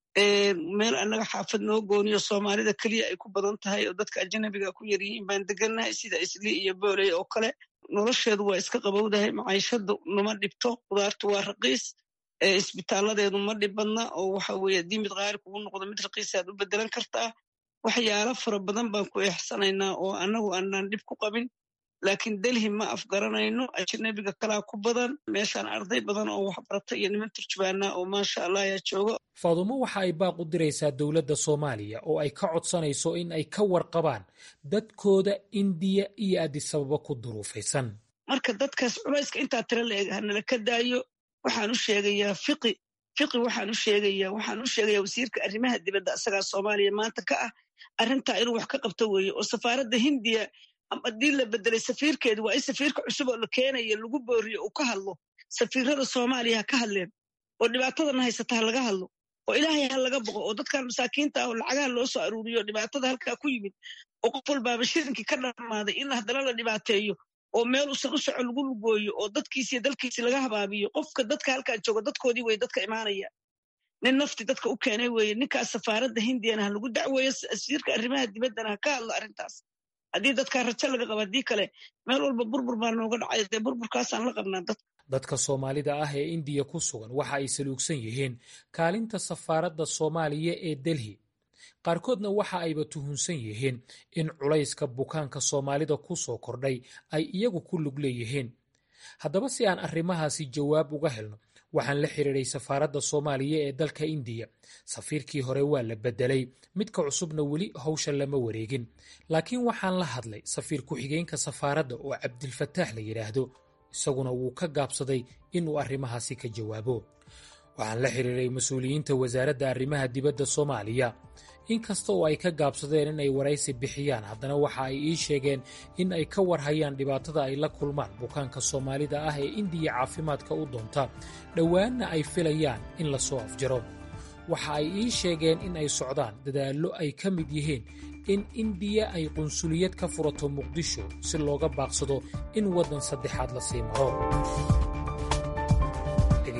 meel annaga xaafad noo gooniyo soomaalida keliya ay ku badan tahay oo dadka ajanabiga ku yaryihiin baan degannahay sida isli iyo booley oo kale nolosheedu waa iska qabowdahay maciishadu nama dhibto qudaartu waa raqiis isbitaaladeedu ma dhibadna oo waxa weye haddii mid qaali kugu noqdo mid raqiisaad u bedelan kartaa waxyaalo fara badan baan ku eexsanaynaa oo annagu aanaan dhib ku qabin laakiin delhi ma afgaranayno ajanabiga kalaa ku badan meeshaan arday badan oo waxbarata iyo niman turjubaana oo maasha allah ayaa jooga faadumo waxa ay baaq u diraysaa dowladda soomaaliya oo ay ka codsanayso in ay ka warqabaan dadkooda indiya iyo adisababa ku duruufaysan marka dadkaas culayska intaa tira la eg hanala ka daayo waxaan u sheegayaa fiqi fiqi waxaan u sheegayaa waxaan u sheegayaa wasiirka arrimaha dibadda asagaa soomaaliya maanta ka ah arrintaa inuu wax ka qabto weeye oo safaaradda hindiya haddii la bedelay safiirkeedu waa in safiirka cusub oo la keenayo lagu booriyo uu ka hadlo safiirada soomaaliya ha ka hadleen oo dhibaatadana haysata ha laga hadlo oo ilaahay ha laga boqo oo dadkan masaakiinta ah oo lacagaha loo soo aruuriyo dhibaatada halkaa ku yimid oo qof walbaaba shirinkii ka dhammaaday in haddana la dhibaateeyo oo meel usan u soco lagu lugooyo oo dadkiisiyo dalkiisi laga habaabiyo qofka dadka halkaa jooga dadkoodii weye dadka imaanaya nin nafti dadka u keenay weeye ninkaas safaaradda hindiyana ha lagu dacweeyo wasiirka arrimaha dibaddana ha ka hadlo arrintaas haddii dadkaa rajo laga qabo haddii kale meel walba burbur baa nooga dhacay dee burburkaasaan la qabnaa dadka dadka soomaalida ah ee indiya ku sugan waxa ay saluugsan yihiin kaalinta safaaradda soomaaliya ee delhi qaarkoodna waxa ayba tuhunsan yihiin in culayska bukaanka soomaalida ku soo kordhay ay iyagu ku lug leeyihiin haddaba si aan arrimahaasi jawaab uga helno waxaan la xiriiray safaaradda soomaaliya ee dalka indiya safiirkii hore waa la bedelay midka cusubna weli hawsha lama wareegin laakiin waxaan la hadlay safiir ku-xigeenka safaaradda oo cabdilfataax la yidhaahdo isaguna wuu ka gaabsaday inuu arrimahaasi ka jawaabo waxaan la xiriiray mas-uuliyiinta wasaaradda arrimaha dibadda soomaaliya inkasta oo ay ka gaabsadeen in ay waraysi bixiyaan haddana waxa ay ii sheegeen in ay ka warhayaan dhibaatada ay la kulmaan bukaanka soomaalida ah ee indiya caafimaadka u doonta dhowaanna ay filayaan in la soo afjaro waxa ay ii sheegeen in ay socdaan dadaallo ay ka mid yihiin in indiya ay qunsuliyad ka furato muqdisho si looga baaqsado in waddan saddexaad la sii maro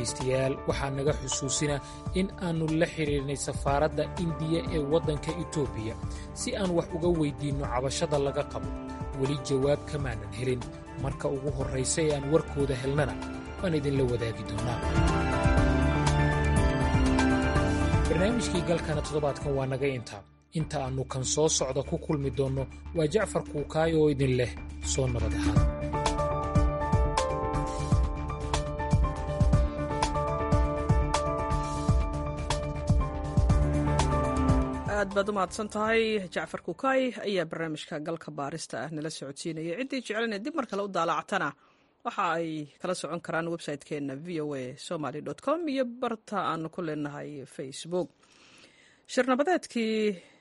dhegaystayaal waxaa naga xusuusina in aannu la xidhiirnay safaaradda indiya ee waddanka etoobiya si aan wax uga weyddiinno cabashada laga qabo weli jawaab kamaanan helin marka ugu horraysa ee aan warkooda helnana waan idinla wadaagi doonnaa barnaamijkii galkana toddobaadkan waa naga intaa inta aannu kan soo socda ku kulmi doonno waa jacfar kuukaay oo idin leh soo nabad ahaan aad baad u mahadsan tahay jacfar kukaay ayaa barnaamijka galka baarista ah nala socodsiinaya ciddii jeclana dib mar kale u daalacatana waxa ay kala socon karaan website-keenna v o a somaly com iyo barta aanu ku leenahay facebook shirnabadeedkii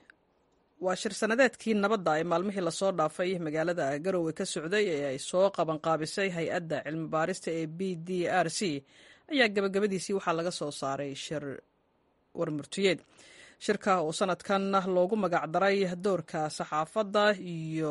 waa shir sanadeedkii nabadda ee maalmihii lasoo dhaafay magaalada garowe ka socday ee ay soo qabanqaabisay hay-adda cilmi baarista ee b d r c ayaa gabagabadiisii waxaa laga soo saaray shir warmurtiyeed shirka oo sanadkan loogu magacdaray doorka saxaafadda iyo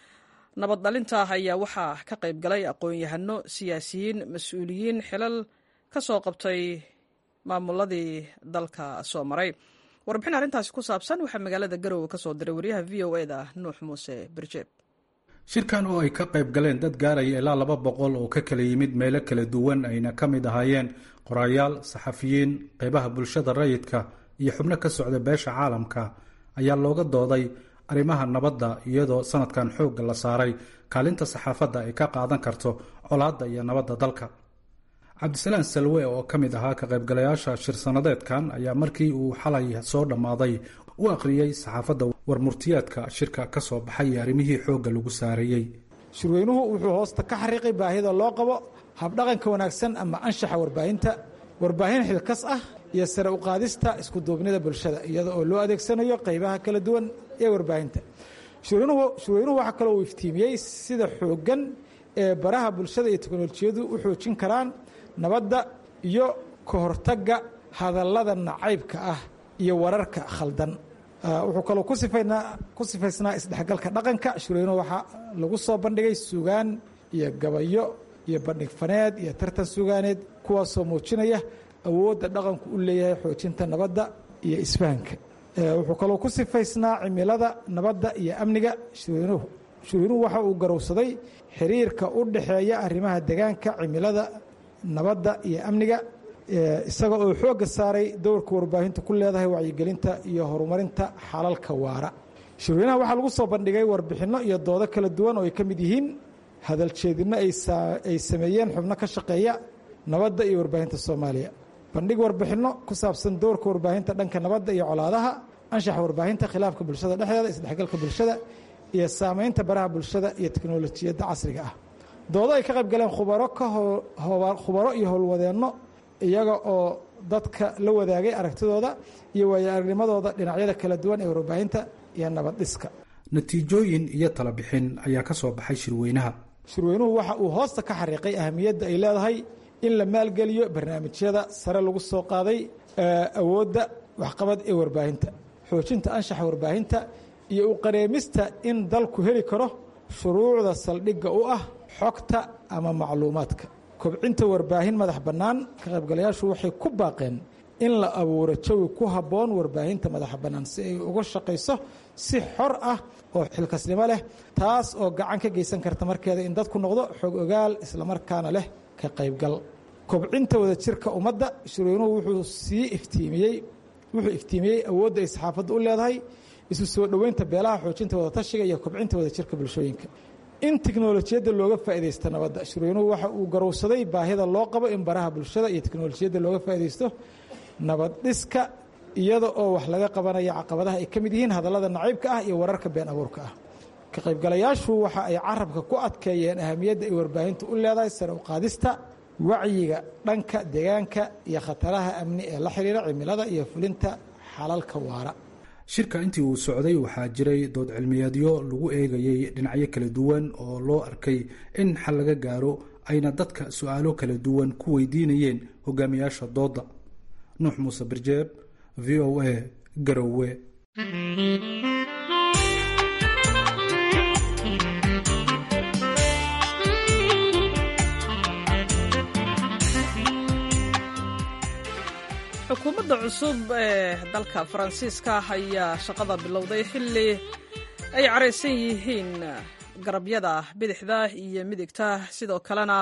nabad dhalinta ayaa waxaa ka qayb galay aqoon-yahano siyaasiyiin mas-uuliyiin xilal ka soo qabtay maamuladii dalka soo maray warbixin arrintaasi ku saabsan waxaa magaalada garowe ka soo diray waryaha v o eda nuux muuse birjeeb shirkan oo ay ka qayb galeen dad gaaraya ilaa laba boqol oo ka kala yimid meelo kala duwan ayna ka mid ahaayeen qorayaal saxafiyiin qeybaha bulshada rayidka iyo xubno ka socda beesha caalamka ayaa looga dooday arrimaha nabadda iyadoo sanadkan xoogga la saaray kaalinta saxaafadda ay ka qaadan karto colaadda iyo nabadda dalka cabdisalaan salwe oo ka mid ahaa ka qaybgalayaasha shir sanadeedkan ayaa markii uu xalay soo dhammaaday u akhriyey saxaafadda warmurtiyaadka shirka ka soo baxay iyo arrimihii xoogga lagu saareeyey shirweynuhu wuxuu hoosta ka xariiqay baahida loo qabo habdhaqanka wanaagsan ama anshaxa warbaahinta warbaahin xilkas ah iyo sare u qaadista iskuduubnida bulshada iyada oo loo adeegsanayo qaybaha kala duwan ee warbaahinta shirweynuhu waxaa kaloo uu iftiimiyey sida xooggan ee baraha bulshada iyo teknolojiyadu u xoojin karaan nabadda iyo ka hortagga hadallada nacaybka ah iyo wararka khaldan wuxuu kaloo ku sifaysnaa isdhexgalka dhaqanka shirweynuhu waxaa lagu soo bandhigay sugaan iyo gabayo iyo bandhig faneed iyo tartan sugaaneed kuwaasoo muujinaya awoodda dhaqanku u leeyahay xoojinta nabadda iyo isfahanka wuxuu kaloo ku sifaysnaa cimilada nabadda iyo amniga shirweynuhu shirweynuhu waxa uu garowsaday xiriirka u dhexeeya arrimaha degaanka cimilada nabadda iyo amniga isaga oo xoogga saaray dowrka warbaahinta ku leedahay wacyigelinta iyo horumarinta xalalka waara shirweynaha waxaa lagu soo bandhigay warbixinno iyo doodo kala duwan oo ay ka mid yihiin hadaljeedinno ay sameeyeen xubno ka shaqeeya nabadda iyo warbaahinta soomaaliya bandhig warbixinno ku saabsan doorka warbaahinta dhanka nabadda iyo colaadaha anshaxa warbaahinta khilaafka bulshada dhexdeeda isdhexgalka bulshada iyo saamaynta baraha bulshada iyo teknolojiyadda casriga ah doodo ay ka qayb galeen khubaro khubaro iyo howlwadeenno iyaga oo dadka la wadaagay aragtidooda iyo waayo aragnimadooda dhinacyada kala duwan ee warbaahinta iyo nabad dhiska natiijooyin iyo talabixin ayaa ka soo baxay shirweynaha shirweynuhu waxa uu hoosta ka xariiqay ahamiyadda ay leedahay in la maalgeliyo barnaamijyada sare lagu soo qaaday awoodda waxqabad ee warbaahinta xoojinta anshaxa warbaahinta iyo u qareemista in dalku heli karo shuruucda saldhigga u ah xogta ama macluumaadka kobcinta warbaahin madax bannaan ka qaybgalayaashu waxay ku baaqeen in la abuuro jawi ku habboon warbaahinta madaxa bannaan si ay uga shaqayso si xor ah oo xilkasnimo leh taas oo gacan ka geysan karta markeeda in dadku noqdo xog ogaal islamarkaana leh ka qaybgal kobcinta wadajirka ummadda shirweynuhu wuxuu sii iftiimiyey wuxuu iftiimiyey awoodda ay saxaafaddu u leedahay isu soo dhoweynta beelaha xoojinta wadatashiga iyo kobcinta wadajirka bulshooyinka in tiknolojiyadda looga faaidaysto nabadda shirweynuhu waxa uu garowsaday baahida loo qabo in baraha bulshada iyo teknolojiyadda looga faaidaysto nabad dhiska iyada oo wax laga qabanaya caqabadaha ay ka mid yihiin hadallada nacaybka ah iyo wararka been abuurka ah ka qaybgalayaashu waxa ay carabka ku adkeeyeen ahamiyadda ay warbaahintu u leedahay sare u qaadista wacyiga dhanka deegaanka iyo khataraha amni ee la xiriira cimilada iyo fulinta xalalka waara shirka intii uu socday waxaa jiray dood cilmiyeedyo lagu eegayey dhinacyo kala duwan oo loo arkay in xal laga gaaro ayna dadka su-aalo kala duwan ku weydiinayeen hogaamiyaasha doodda nuux muuse birjeeb v o a garowe xukuumadda cusub ee dalka faransiiska ayaa shaqada bilowday xilli ay caraysan yihiin garabyada bidixda iyo midigta sidoo kalena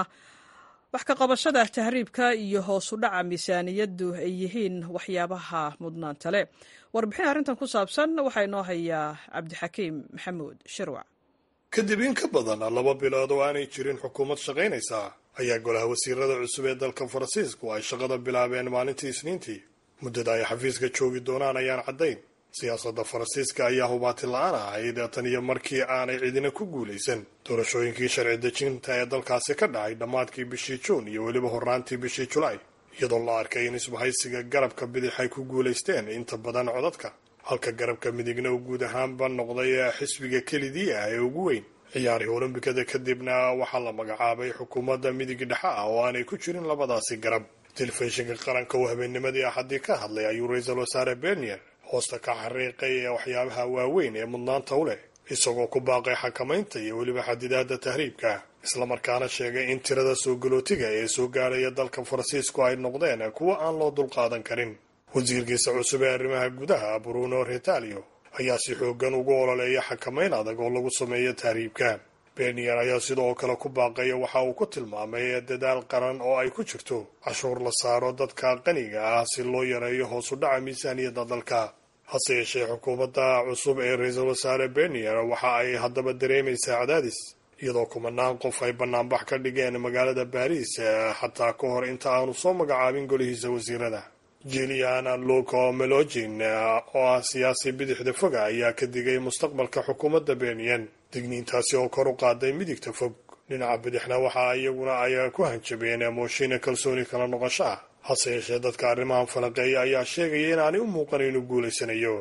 wax ka qabashada tahriibka iyo hoos u dhaca miisaaniyaddu ay yihiin waxyaabaha mudnaanta leh warbixin arrintan ku saabsan waxaa inoo hayaa cabdixakiim maxamuud shirwac kadib in ka badan laba bilood oo aanay jirin xukuumad shaqaynaysa ayaa golaha wasiirada cusub ee dalka faransiisku ay shaqada bilaabeen maalintii isniintii muddada ay xafiiska joogi doonaan ayaan caddayn siyaasadda faransiiska ayaa hubaati la-aan ahayd tan iyo markii aanay cidina ku guulaysan doorashooyinkii sharci dejinta ee dalkaasi ka dhacay dhammaadkii bishii juun iyo weliba horraantii bishii julaay iyadoo la arkay in isbahaysiga garabka bidix ay ku guulaysteen inta badan codadka halka garabka midigna uu guud ahaanba noqday xisbiga kelidii ah ee ugu weyn ciyaarihii olombikada kadibna waxaa la magacaabay xukuumadda midig dhexe ah oo aanay ku jirin labadaasi garab telefishinka qaranka oo habeennimadii axadii ka hadlay ayuu ra-iisul wasaare bernier hoosta ka xariiqay waxyaabaha waaweyn ee mudnaanta u leh isagoo ku baaqay xakamaynta iyo weliba xadidaadda tahriibka islamarkaana sheegay in tirada soo galootiga ee soo gaadhaya dalka faransiisku ay noqdeen kuwo aan loo dulqaadan karin wasiirkiisa cusub ee arrimaha gudaha bruno retalio ayaa si xoogan ugu ololeeya xakamayn adag oo lagu sameeyo tahriibka bernier ayaa sidoo kale ku baaqaya waxa uu ku tilmaamay dadaal qaran oo ay ku jirto cashuur la saaro dadka qaniga ah si loo yareeyo hoos u dhaca miisaaniyadda dalka hase yeeshee xukuumadda cusub ee ra-iisul wasaare bernier waxa ay haddaba dareemaysaa cadaadis iyadoo kumanaan qof ay banaanbax ka dhigeen magaalada baariis xataa ka hor inta aanu soo magacaabin golihiisa wasiirada jilian luco melogin oo ah siyaasi bidixda foga ayaa ka digay mustaqbalka xukuumadda bernier digniintaasi oo kor u qaaday midigta fog dhinaca bidixna waxa iyaguna ay ku hanjabeen mooshiina kalsooni kala noqosho ah hase yeeshee dadka arrimahan falanqeeya ayaa sheegaya inaanay u muuqan inuu guulaysanayo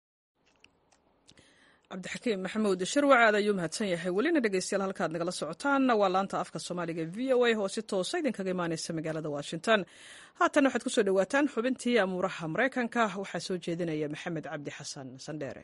cabdixakiim maxamuud shirwac aad ayuu mahadsan yahay welina dhegeystayaal halkaad nagala socotaan waa laanta afka soomaaliga v o a oo si toosa idinkaga imaaneysa magaalada washington haatan waxaad kusoo dhawaataan xubintii amuuraha maraykanka waxaa soo jeedinaya maxamed cabdi xasan sandheere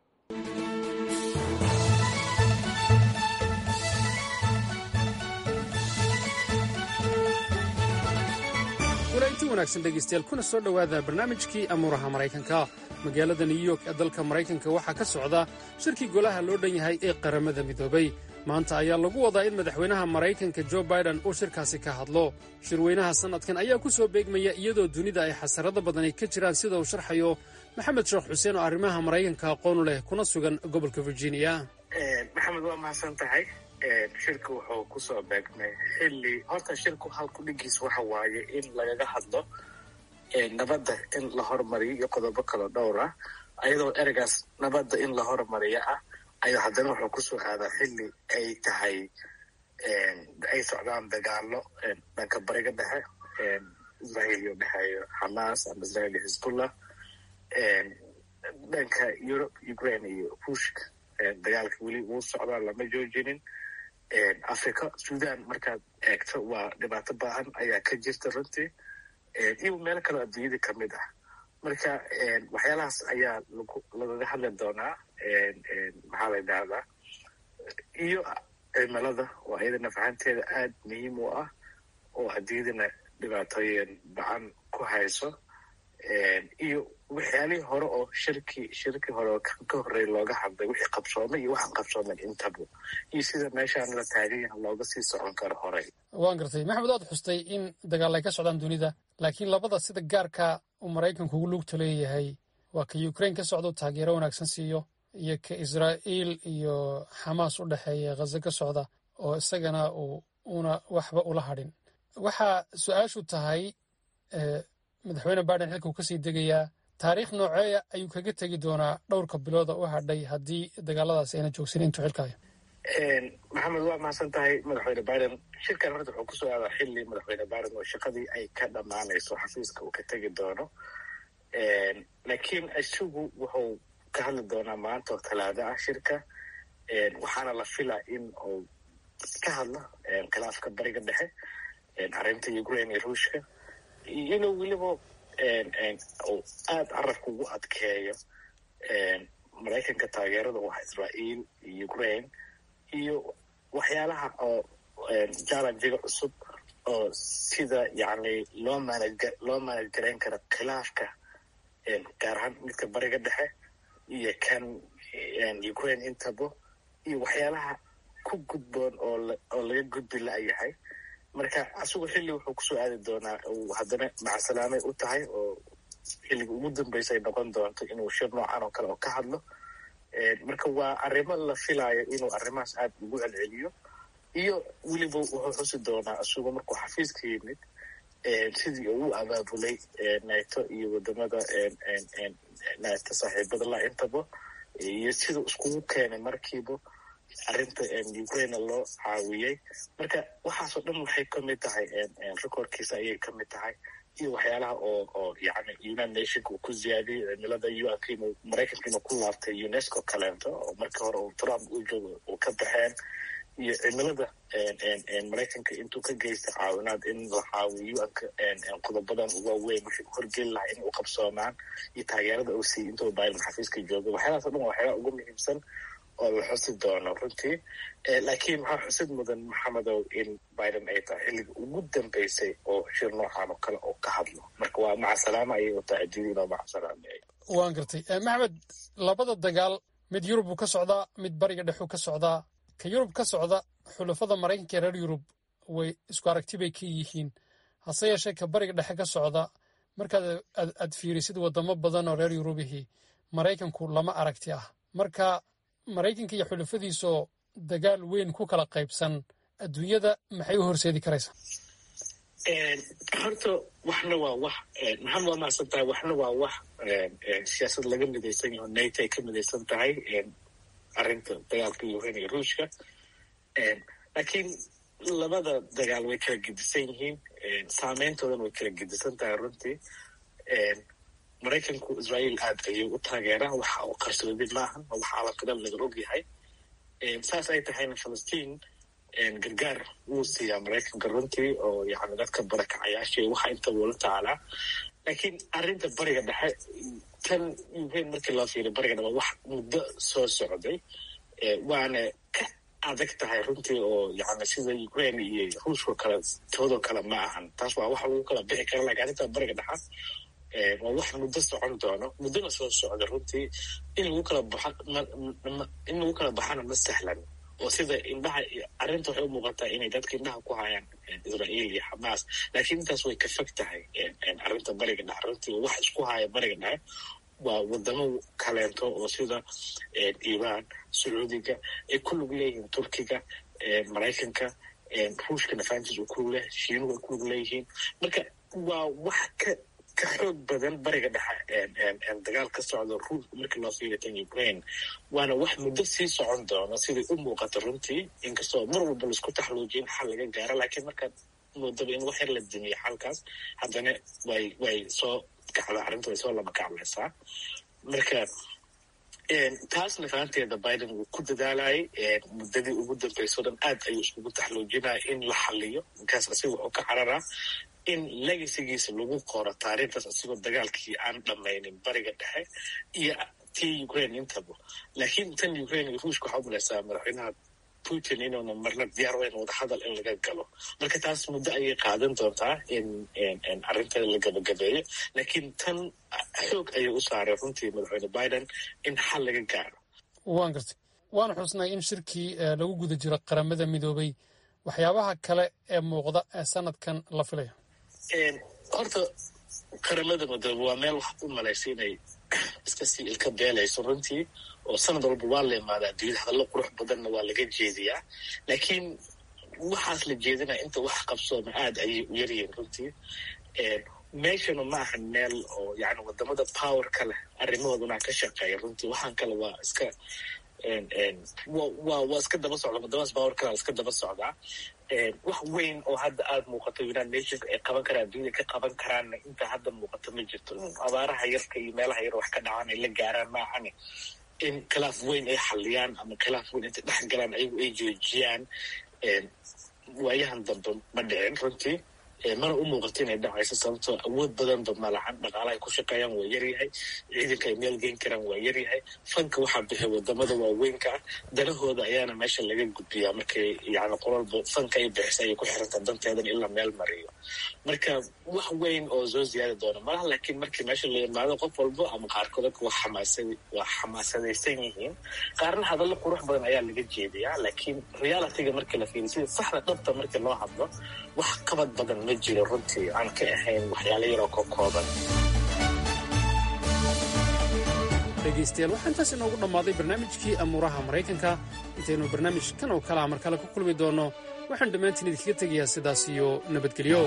walainti wanaagsan dhegaystayaal kuna soo dhowaada barnaamijkii amuuraha maraykanka magaalada new york ee dalka maraykanka waxaa ka socda shirkii golaha loo dhan yahay ee qaramada midoobay maanta ayaa lagu wadaa in madaxweynaha maraykanka jo baiden uu shirkaasi ka hadlo shirweynaha sannadkan ayaa ku soo beegmaya iyadoo dunida ay xasarado badani ka jiraan sida uu sharxayo maxamed sheekh xuseen oo arrimaha maraykanka aqoonu leh kuna sugan gobolka virginia maxamed waa mahadsan tahay shirka wuxuu kusoo beegmay xilli horta shirku halku dhigiis waxa waaye in lagaga hadlo nabadda in la hormariyo iyo qodobo kalo dhowr ah ayadoo ereygaas nabadda in la hormariyo ah ayaa haddana wuxuu kusoo aadaa xilli ay tahay ay socdaan dagaalo dhanka bariga dhexe israel iyo dhexeeyo xamaas ama israel iyo xisbullah dhanka europe ukraine iyo ruushka dagaalka weli wuu socdaa lama joojinin africa sudan markaad eegto waa dhibaato baahan ayaa ka jirta runtii iyo meelo kaloo adduunyada ka mid ah marka waxyaalahaas ayaa lagaga hadli doonaa maxaa la yidhahdaa iyo cimilada oo iyadana fahanteeda aad muhiim u ah oo adduunyadana dhibaatooyin bacan ku hayso iyo waxyaalihii hore oo shirki shirkii hore oo ka horreey looga hadlay wixii qabsoomay iyo waxaan qabsooman intaba iyo sida meeshaan la taagan yaha looga sii socon karo horey waan gartay maxamed waad xustay in dagaal ay ka socdaan dunida laakiin labada sida gaarka uu maraykanku ugu lugta leeyahay waa ka ukraine ka socdo taageero wanaagsan siiyo iyo ka israa'iil iyo xamaas u dhexeeya khaza ka socda oo isagana uu una waxba ula hadhin waxaa su-aashu tahay madaxweyne biden xilkuu kasii degayaa taariikh nooceeya ayuu kaga tegi doonaa dhowrka bilooda u hadhay haddii dagaaladaasi ayna joogsan intuu xilkayo maxamed waa mahadsan tahay madaxweyne biden shirkan horta wuxuu kusoo aadaa xilli madaxweyne biden oo shaqadii ay ka dhammaanayso xafiiska uu ka tegi doono laakiin isagu wuxuu ka hadli doonaa maanta oo talaado ah shirka waxaana la filaa in uu ka hadlo khilaafka bariga dhexe arrinta ukraine iyo ruushka inuu weliba uu aad carabka ugu adkeeyo maraykanka taageerada u ah israa'iil iyo ukraine iyo waxyaalaha oo jallenjiga cusub oo sida yacni loo manage loo manage garayn karo khilaafka gaar ahaan midka bariga dhexe iyo kan ukraine intabo iyo waxyaalaha ku gudboon oo oo laga gudbi la-yahay marka asigu xilli wuxuu kusoo aadi doonaa uu haddana macasalaamay u tahay oo xilliga ugu dambeysa ay noqon doonto inuu shir noocan oo kale oo ka hadlo marka waa arrimo la filaayo inuu arrimahaas aad ugu celceliyo iyo weliba wuxuu xusi doonaa isagu markuu xafiiska yimid sidii uu abaabulay nato iyo wadamada nato saaxiibada la intaba iyo siduu iskugu keenay markiiba arrinta ukraine loo caawiyey marka waxaasoo dhan waxay kamid tahay recordkiisa ayay kamid tahay iyo waxyaalaha oo oo yani united nationka uu ku ziyaadiyey cimilada unka inuu maraykanka inuu ku laabtay unesco kaleento oo markii hore uu trump u joogo uu ka baxeen iyo cimilada maraykanka intuu ka geystay caawinaad in la caawiyo unka qodobadan waaweyn wixii horgeli lahaa in u qabsoomaan iyo taageerada uu siiyey intuu biden xafiiska jooga waxyaalahaas o dhan waa waxyaalaha ugu muhiimsan oo la xusi doono runtii laakiin waxaa xusid mudan maxamedow in biden ay tahay xilliga ugu dambeysay oo shir noocan oo kale oo ka hadlo marka waa macasalaama ayay u tahay adduunyada inoo macasalaamay waan gartay maxmed labada dagaal mid yurub uu ka socdaa mid bariga dhexuu ka socdaa ka yurub ka socda xulafada maraykanka ee reer yurub way isku aragti bay ka yihiin hase yeeshee ka bariga dhexe ka socda markaad aad fiirisid wadamo badan oo reer yurubihii maraykanku lama aragti ah marka maraykanka iyo xulafadiisoo dagaal weyn ku kala qaybsan adduunyada maxay u horseedi karaysaa horta waxna waa wax maxamed waa mahadsan tahay waxna waa wax siyaasad laga midaysan yaho nato ay ka midaysan tahay arrinta dagaalka ukraine iyo ruushka laakiin labada dagaal way kala gedisan yihiin saameyntoodan way kala gedisan tahay runtii maraykanku israael aad ayuu u taageeraa waxa uu qarsoodid maahan oo waxa alaqadal laga og yahay saas ay tahayna falastiin gargaar wuu siiyaa maraykanka runtii oo yani dadka barakacayaasha waxa inta wula taalaa laakiin arrinta bariga dhexe tan ukraine markii loo fiiriy bariga dhexe wax muddo soo socday waana ka adag tahay runtii oo yani sida ukraine iyo ruushka kale toodoo kale ma ahan taas waa wax lagu kala bixi kara lakin arrinta bariga dhexa waa wax muddo socon doono muddona soo socda runtii in lagu kala baxa in lagu kala baxana ma sahlan oo sida indhaha arrinta waxay u muuqataa inay dadka indhaha ku hayaan israael iyo xamaas laakiin intaas way ka fog tahay arrinta bariga dhexe runtii wax isku haya bariga dhexe waa wadamo kaleento oo sida iiraan sacuudiga ay ku lug leeyihiin turkiga maraykanka ruushka nafaantiis uu kulug leh shiinuhu ay ku lug leeyihiin marka waa wax ka ka xoog badan bariga dhexe dagaal ka socda ruushka markii loo fiiriyo tan ukraine waana wax muddo sii socon doono siday u muuqato runtii inkastoo mar walba laisku taxluujiyin xal laga gaaro laakiin markaad moodaba in wax yar la dimiyo xalkaas haddana way way soo kacda arrinta way soo laba kaclaysaa marka taasna fahanteeda biden wuu ku dadaalayay muddadii ugu dambeysao dhan aad ayuu iskugu taxluujinaya in la xaliyo markaas asiga wuxuu ka cararaa in legasigiisa lagu qoro taariikhdaas asigoo dagaalkii aan dhamaynin bariga dhexe iyo tii ukraine intaba laakiin tan ukraine iyo ruushka waxaa umalaysaa madaxweynaha putin inuuna marna diyaar weyn wadahadal in laga galo marka taas muddo ayay qaadan doontaa in arrinteeda la gabagabeeyo laakiin tan xoog ayay u saaray runtii madaxweyne biden in xal laga gaaro waan gartay waana xusnay in shirkii lagu guda jiro qaramada midoobay waxyaabaha kale ee muuqda ee sanadkan la filayo horta qaramada midoobe waa meel waxaad u malaysa inay iska sii ilka beelayso runtii oo sanad walba waa la imaadaa adduunyada hadallo qurux badanna waa laga jeediyaa laakiin waxaas la jeedinaya inta wax qabsooma aad ayay u yaryihiin runtii meeshana ma ahan meel oo yani wadamada power ka leh arrimahooduna ka shaqeeya runtii waxaan kale waa iska wa waa iska daba socda wadamadaas power kale iska daba socdaa wax weyn oo hadda aada muuqato united nationka ay qaban karaan adduunyada ka qaban karaanna inta hadda muuqato ma jirto abaaraha yarka iyo meelaha yar wax ka dhacaan ay la gaaraan maahane in khilaaf weyn ay xaliyaan ama khilaaf weyn intay dhex galaan ayagu ay joojiyaan waayahan dambe ma dhicin runtii mana u muuqato inay dhacayso sababtoo awood badanba malacan dhaqaalahay ku shaqeeyaan waa yaryahay ciidanka ay meel geen karaan waa yaryahay fanka waxaa bixi wadamada waaweynka ah danahooda ayaana meesha laga gudbiyaa markay yani qololba fanka ay bixisa ayay ku xiranta danteedan in la meel mariyo marka wax weyn oo soo ziyaadi doona malaha laakiin markii meesha la yimaado qof walbo ama qaarkood waa xamaasa waa xamaasadaysan yihiin qaarna hadallo qurux badan ayaa laga jeediyaa laakiin realityga markii la fiiriyo sida saxda dhabta markii loo hadlo wax qabad badan ma jiro runtii aan ka ahayn waxyaalo yaroo ka kooban dhegaystayaal waxaa intaas inoogu dhammaaday barnaamijkii amuuraha maraykanka intaynu barnaamij kan oo kalaha mar kale ku kulmi doonno waxaan dhammaantiin idinkaga tegayaa sidaas iyo nabadgelyo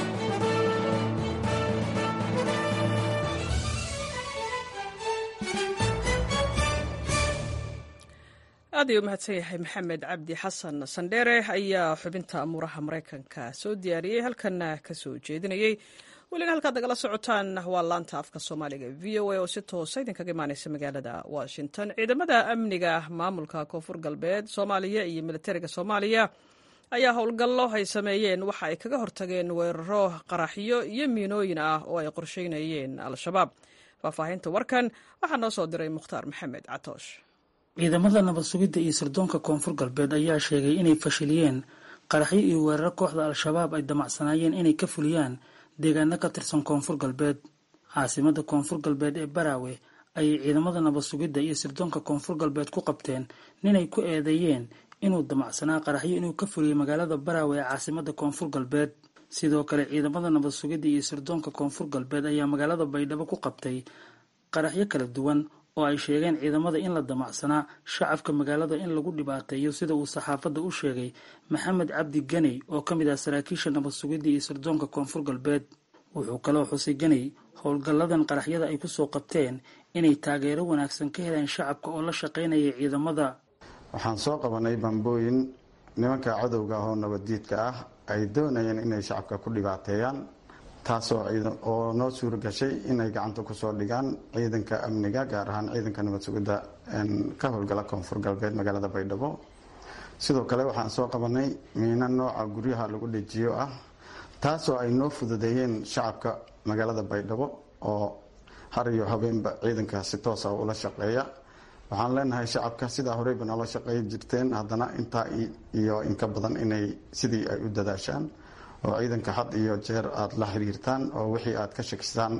aad ayuu mahadsan yahay maxamed cabdi xasan sandheere ayaa xubinta amuuraha maraykanka soo diyaariyey halkanna ka soo jeedinayey welina halkaad nagala socotaan waa laanta afka soomaaliga v o a oo si toosa idinkaga imaaneysa magaalada washington ciidamada amniga maamulka koonfur galbeed soomaaliya iyo militariga soomaaliya ayaa howlgallo ay sameeyeen waxa ay kaga hortageen weeraro qaraxyo iyo miinooyin ah oo ay qorsheynayeen al-shabaab faahfaahinta warkan waxaa noo soo diray mukhtaar maxamed catoosh ciidamada nabad sugidda iyo sirdoonka koonfur galbeed ayaa sheegay inay fashiliyeen qaraxyo iyo weeraro kooxda al-shabaab ay damacsanaayeen inay ka fuliyaan deegaano ka tirsan koonfur galbeed caasimada koonfur galbeed ee baraawe ayay ciidamada nabad sugidda iyo sirdoonka koonfur galbeed ku qabteen ninay ku eedeeyeen inuu damacsanaa qaraxyo inuu ka fuliyey magaalada baraawe ee caasimada koonfur galbeed sidoo kale ciidamada nabad sugidda iyo sirdoonka koonfur galbeed ayaa magaalada baydhabo ku qabtay qaraxyo kala duwan oo ay sheegeen ciidamada in la damacsanaa shacabka magaalada in lagu dhibaateeyo sida uu saxaafadda u sheegay maxamed cabdi ganey oo ka mid ah saraakiisha nabad sugidda iyo sirdoonka koonfur galbeed wuxuu kaloo xusay ganey howlgalladan qaraxyada ay kusoo qabteen inay taageero wanaagsan ka heleen shacabka oo la shaqaynaya ciidamada waxaan soo qabanay bambooyin nimanka cadowga ah oo nabaddiidka ah ay doonayeen inay shacabka ku dhibaateeyaan taasoo oo noo suura gashay inay gacanta kusoo dhigaan ciidanka amniga gaar ahaan ciidanka nabad sugidda ka howlgala koonfur galbeed magaalada baydhabo sidoo kale waxaan soo qabanay miino nooca guryaha lagu dhejiyo ah taasoo ay noo fududeeyeen shacabka magaalada baydhabo oo har iyo habeenba ciidanka si toosa ula shaqeeya waxaan leenahay shacabka sidaa horeyba noola shaqeey jirteen haddana intaa iyo inka badan inay sidii ay u dadaashaan oo ciidanka had iyo jeer aada la xiriirtaan oo wixii aad ka shakisaan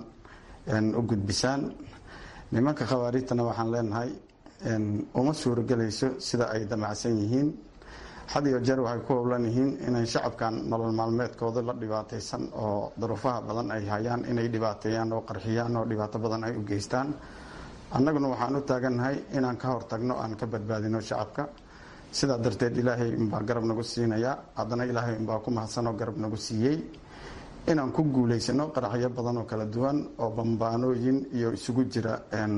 u gudbisaan nimanka khawaarijtana waxaan leenahay uma suuragelayso sida ay damacsan yihiin had iyo jeer waxay ku howlan yihiin inay shacabkan nolol maalmeedkooda la dhibaataysan oo duruufaha badan ay hayaan inay dhibaateeyaan oo qarxiyaan oo dhibaato badan ay u geystaan annaguna waxaan u taagannahay inaan ka hortagno aan ka badbaadino shacabka sidaa darteed ilaahay unbaa garab nagu siinaya haddana ilaahay unbaa ku mahadsanoo garab nagu siiyey inaan ku guulaysano qaraxyo badan oo kala duwan oo bambaanooyin iyo isugu jira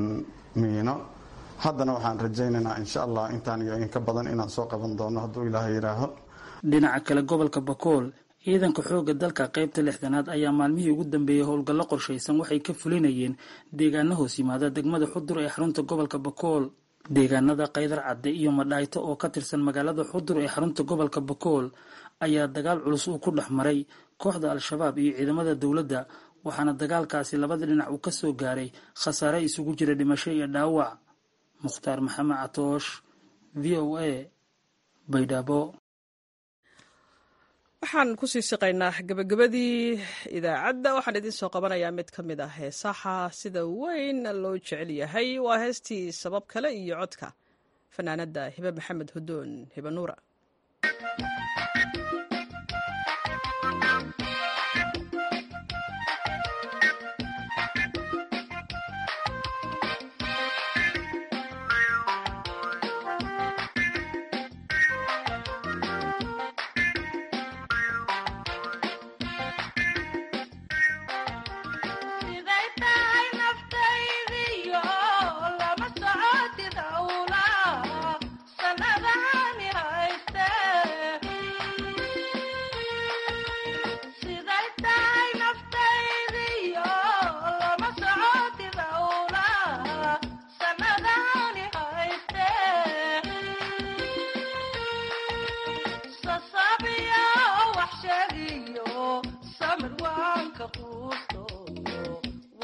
miino haddana waxaan rajaynaynaa insha allah intaan iyo inka badan inaan soo qaban doono hadduu ilaahay yidhaaho dhinaca kale gobolka bakool ciidanka xoogga dalka qaybta lixdanaad ayaa maalmihii ugu dambeeyey howlgallo qorshaysan waxay ka fulinayeen deegaano hoos yimaada degmada xudur ee xarunta gobolka bakool deegaanada kaydar cadde iyo madhaayto oo ka tirsan magaalada xudur ee xarunta gobolka bakool ayaa dagaal culus uu ku dhex maray kooxda al-shabaab iyo ciidamada dowladda waxaana dagaalkaasi labada dhinac uu ka soo gaaray khasaare isugu jira dhimasho iyo dhaawac mukhtaar maxamed catoosh v o a baydhabo waxaan kusii siqaynaa gabagabadii idaacadda waxaan idiin soo qabanayaa mid ka mid ah heesaha sida weyn loo jecel yahay waa heestii sabab kale iyo codka fanaanadda hibe maxamed hudoon hibe nuura lama socotid awla sanadahani hayste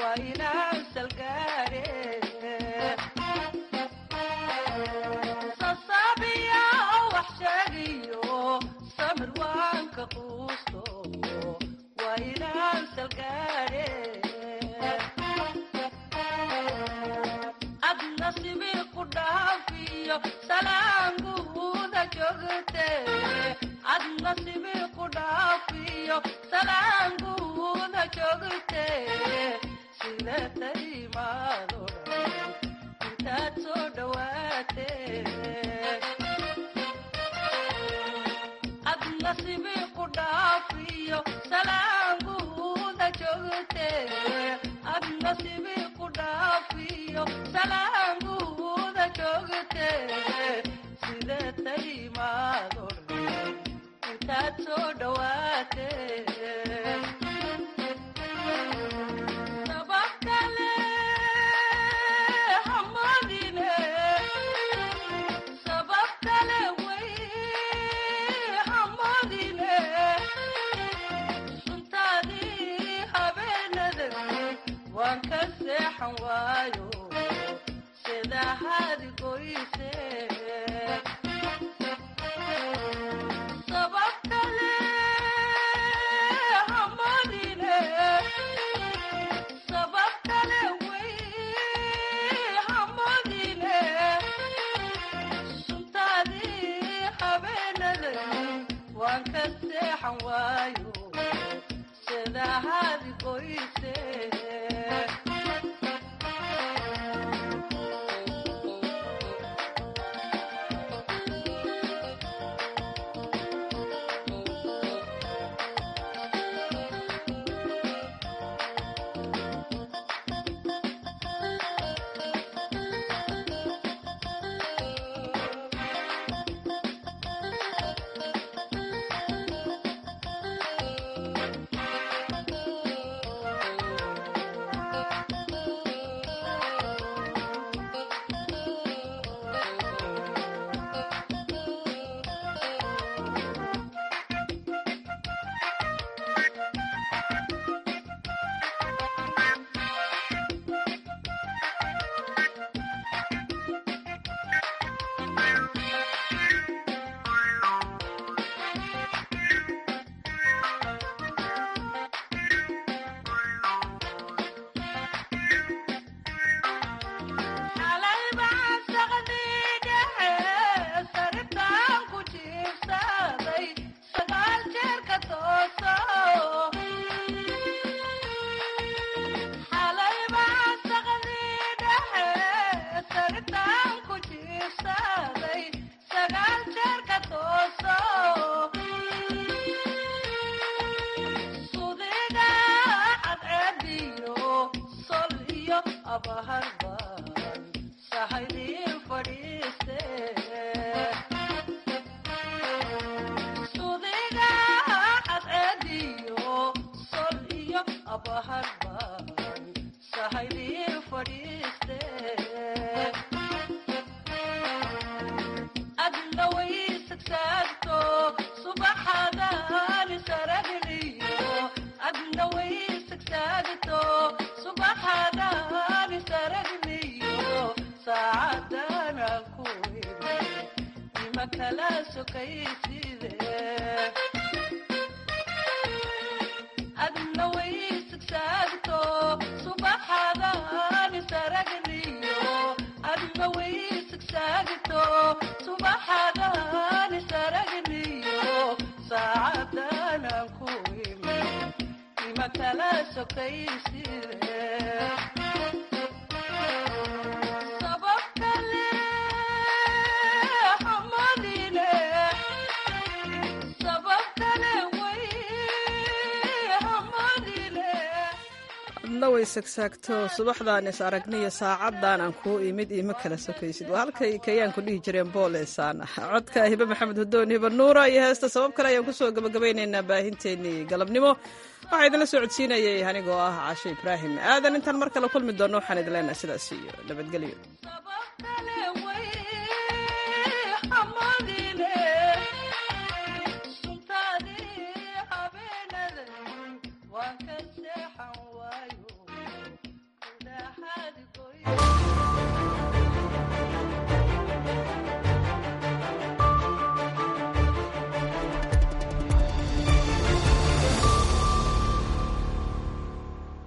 way sagsaagto subaxdaan is aragniyo saacadan aan kuu imid iima kala sokaysid waa halkay kayaanku dhihi jireen booleysaan codka hibe maxamed hudoon hiba nuura iyo heesta sabab kale ayaan kusoo gabagabaynaynaa baahinteennii galabnimo waxaa idinla soo codsiinayay anigoo ah cashe ibraahim aadan intaan mar kale kulmi doonno waxaan idin leenahay sidaas iyo nabadgelyo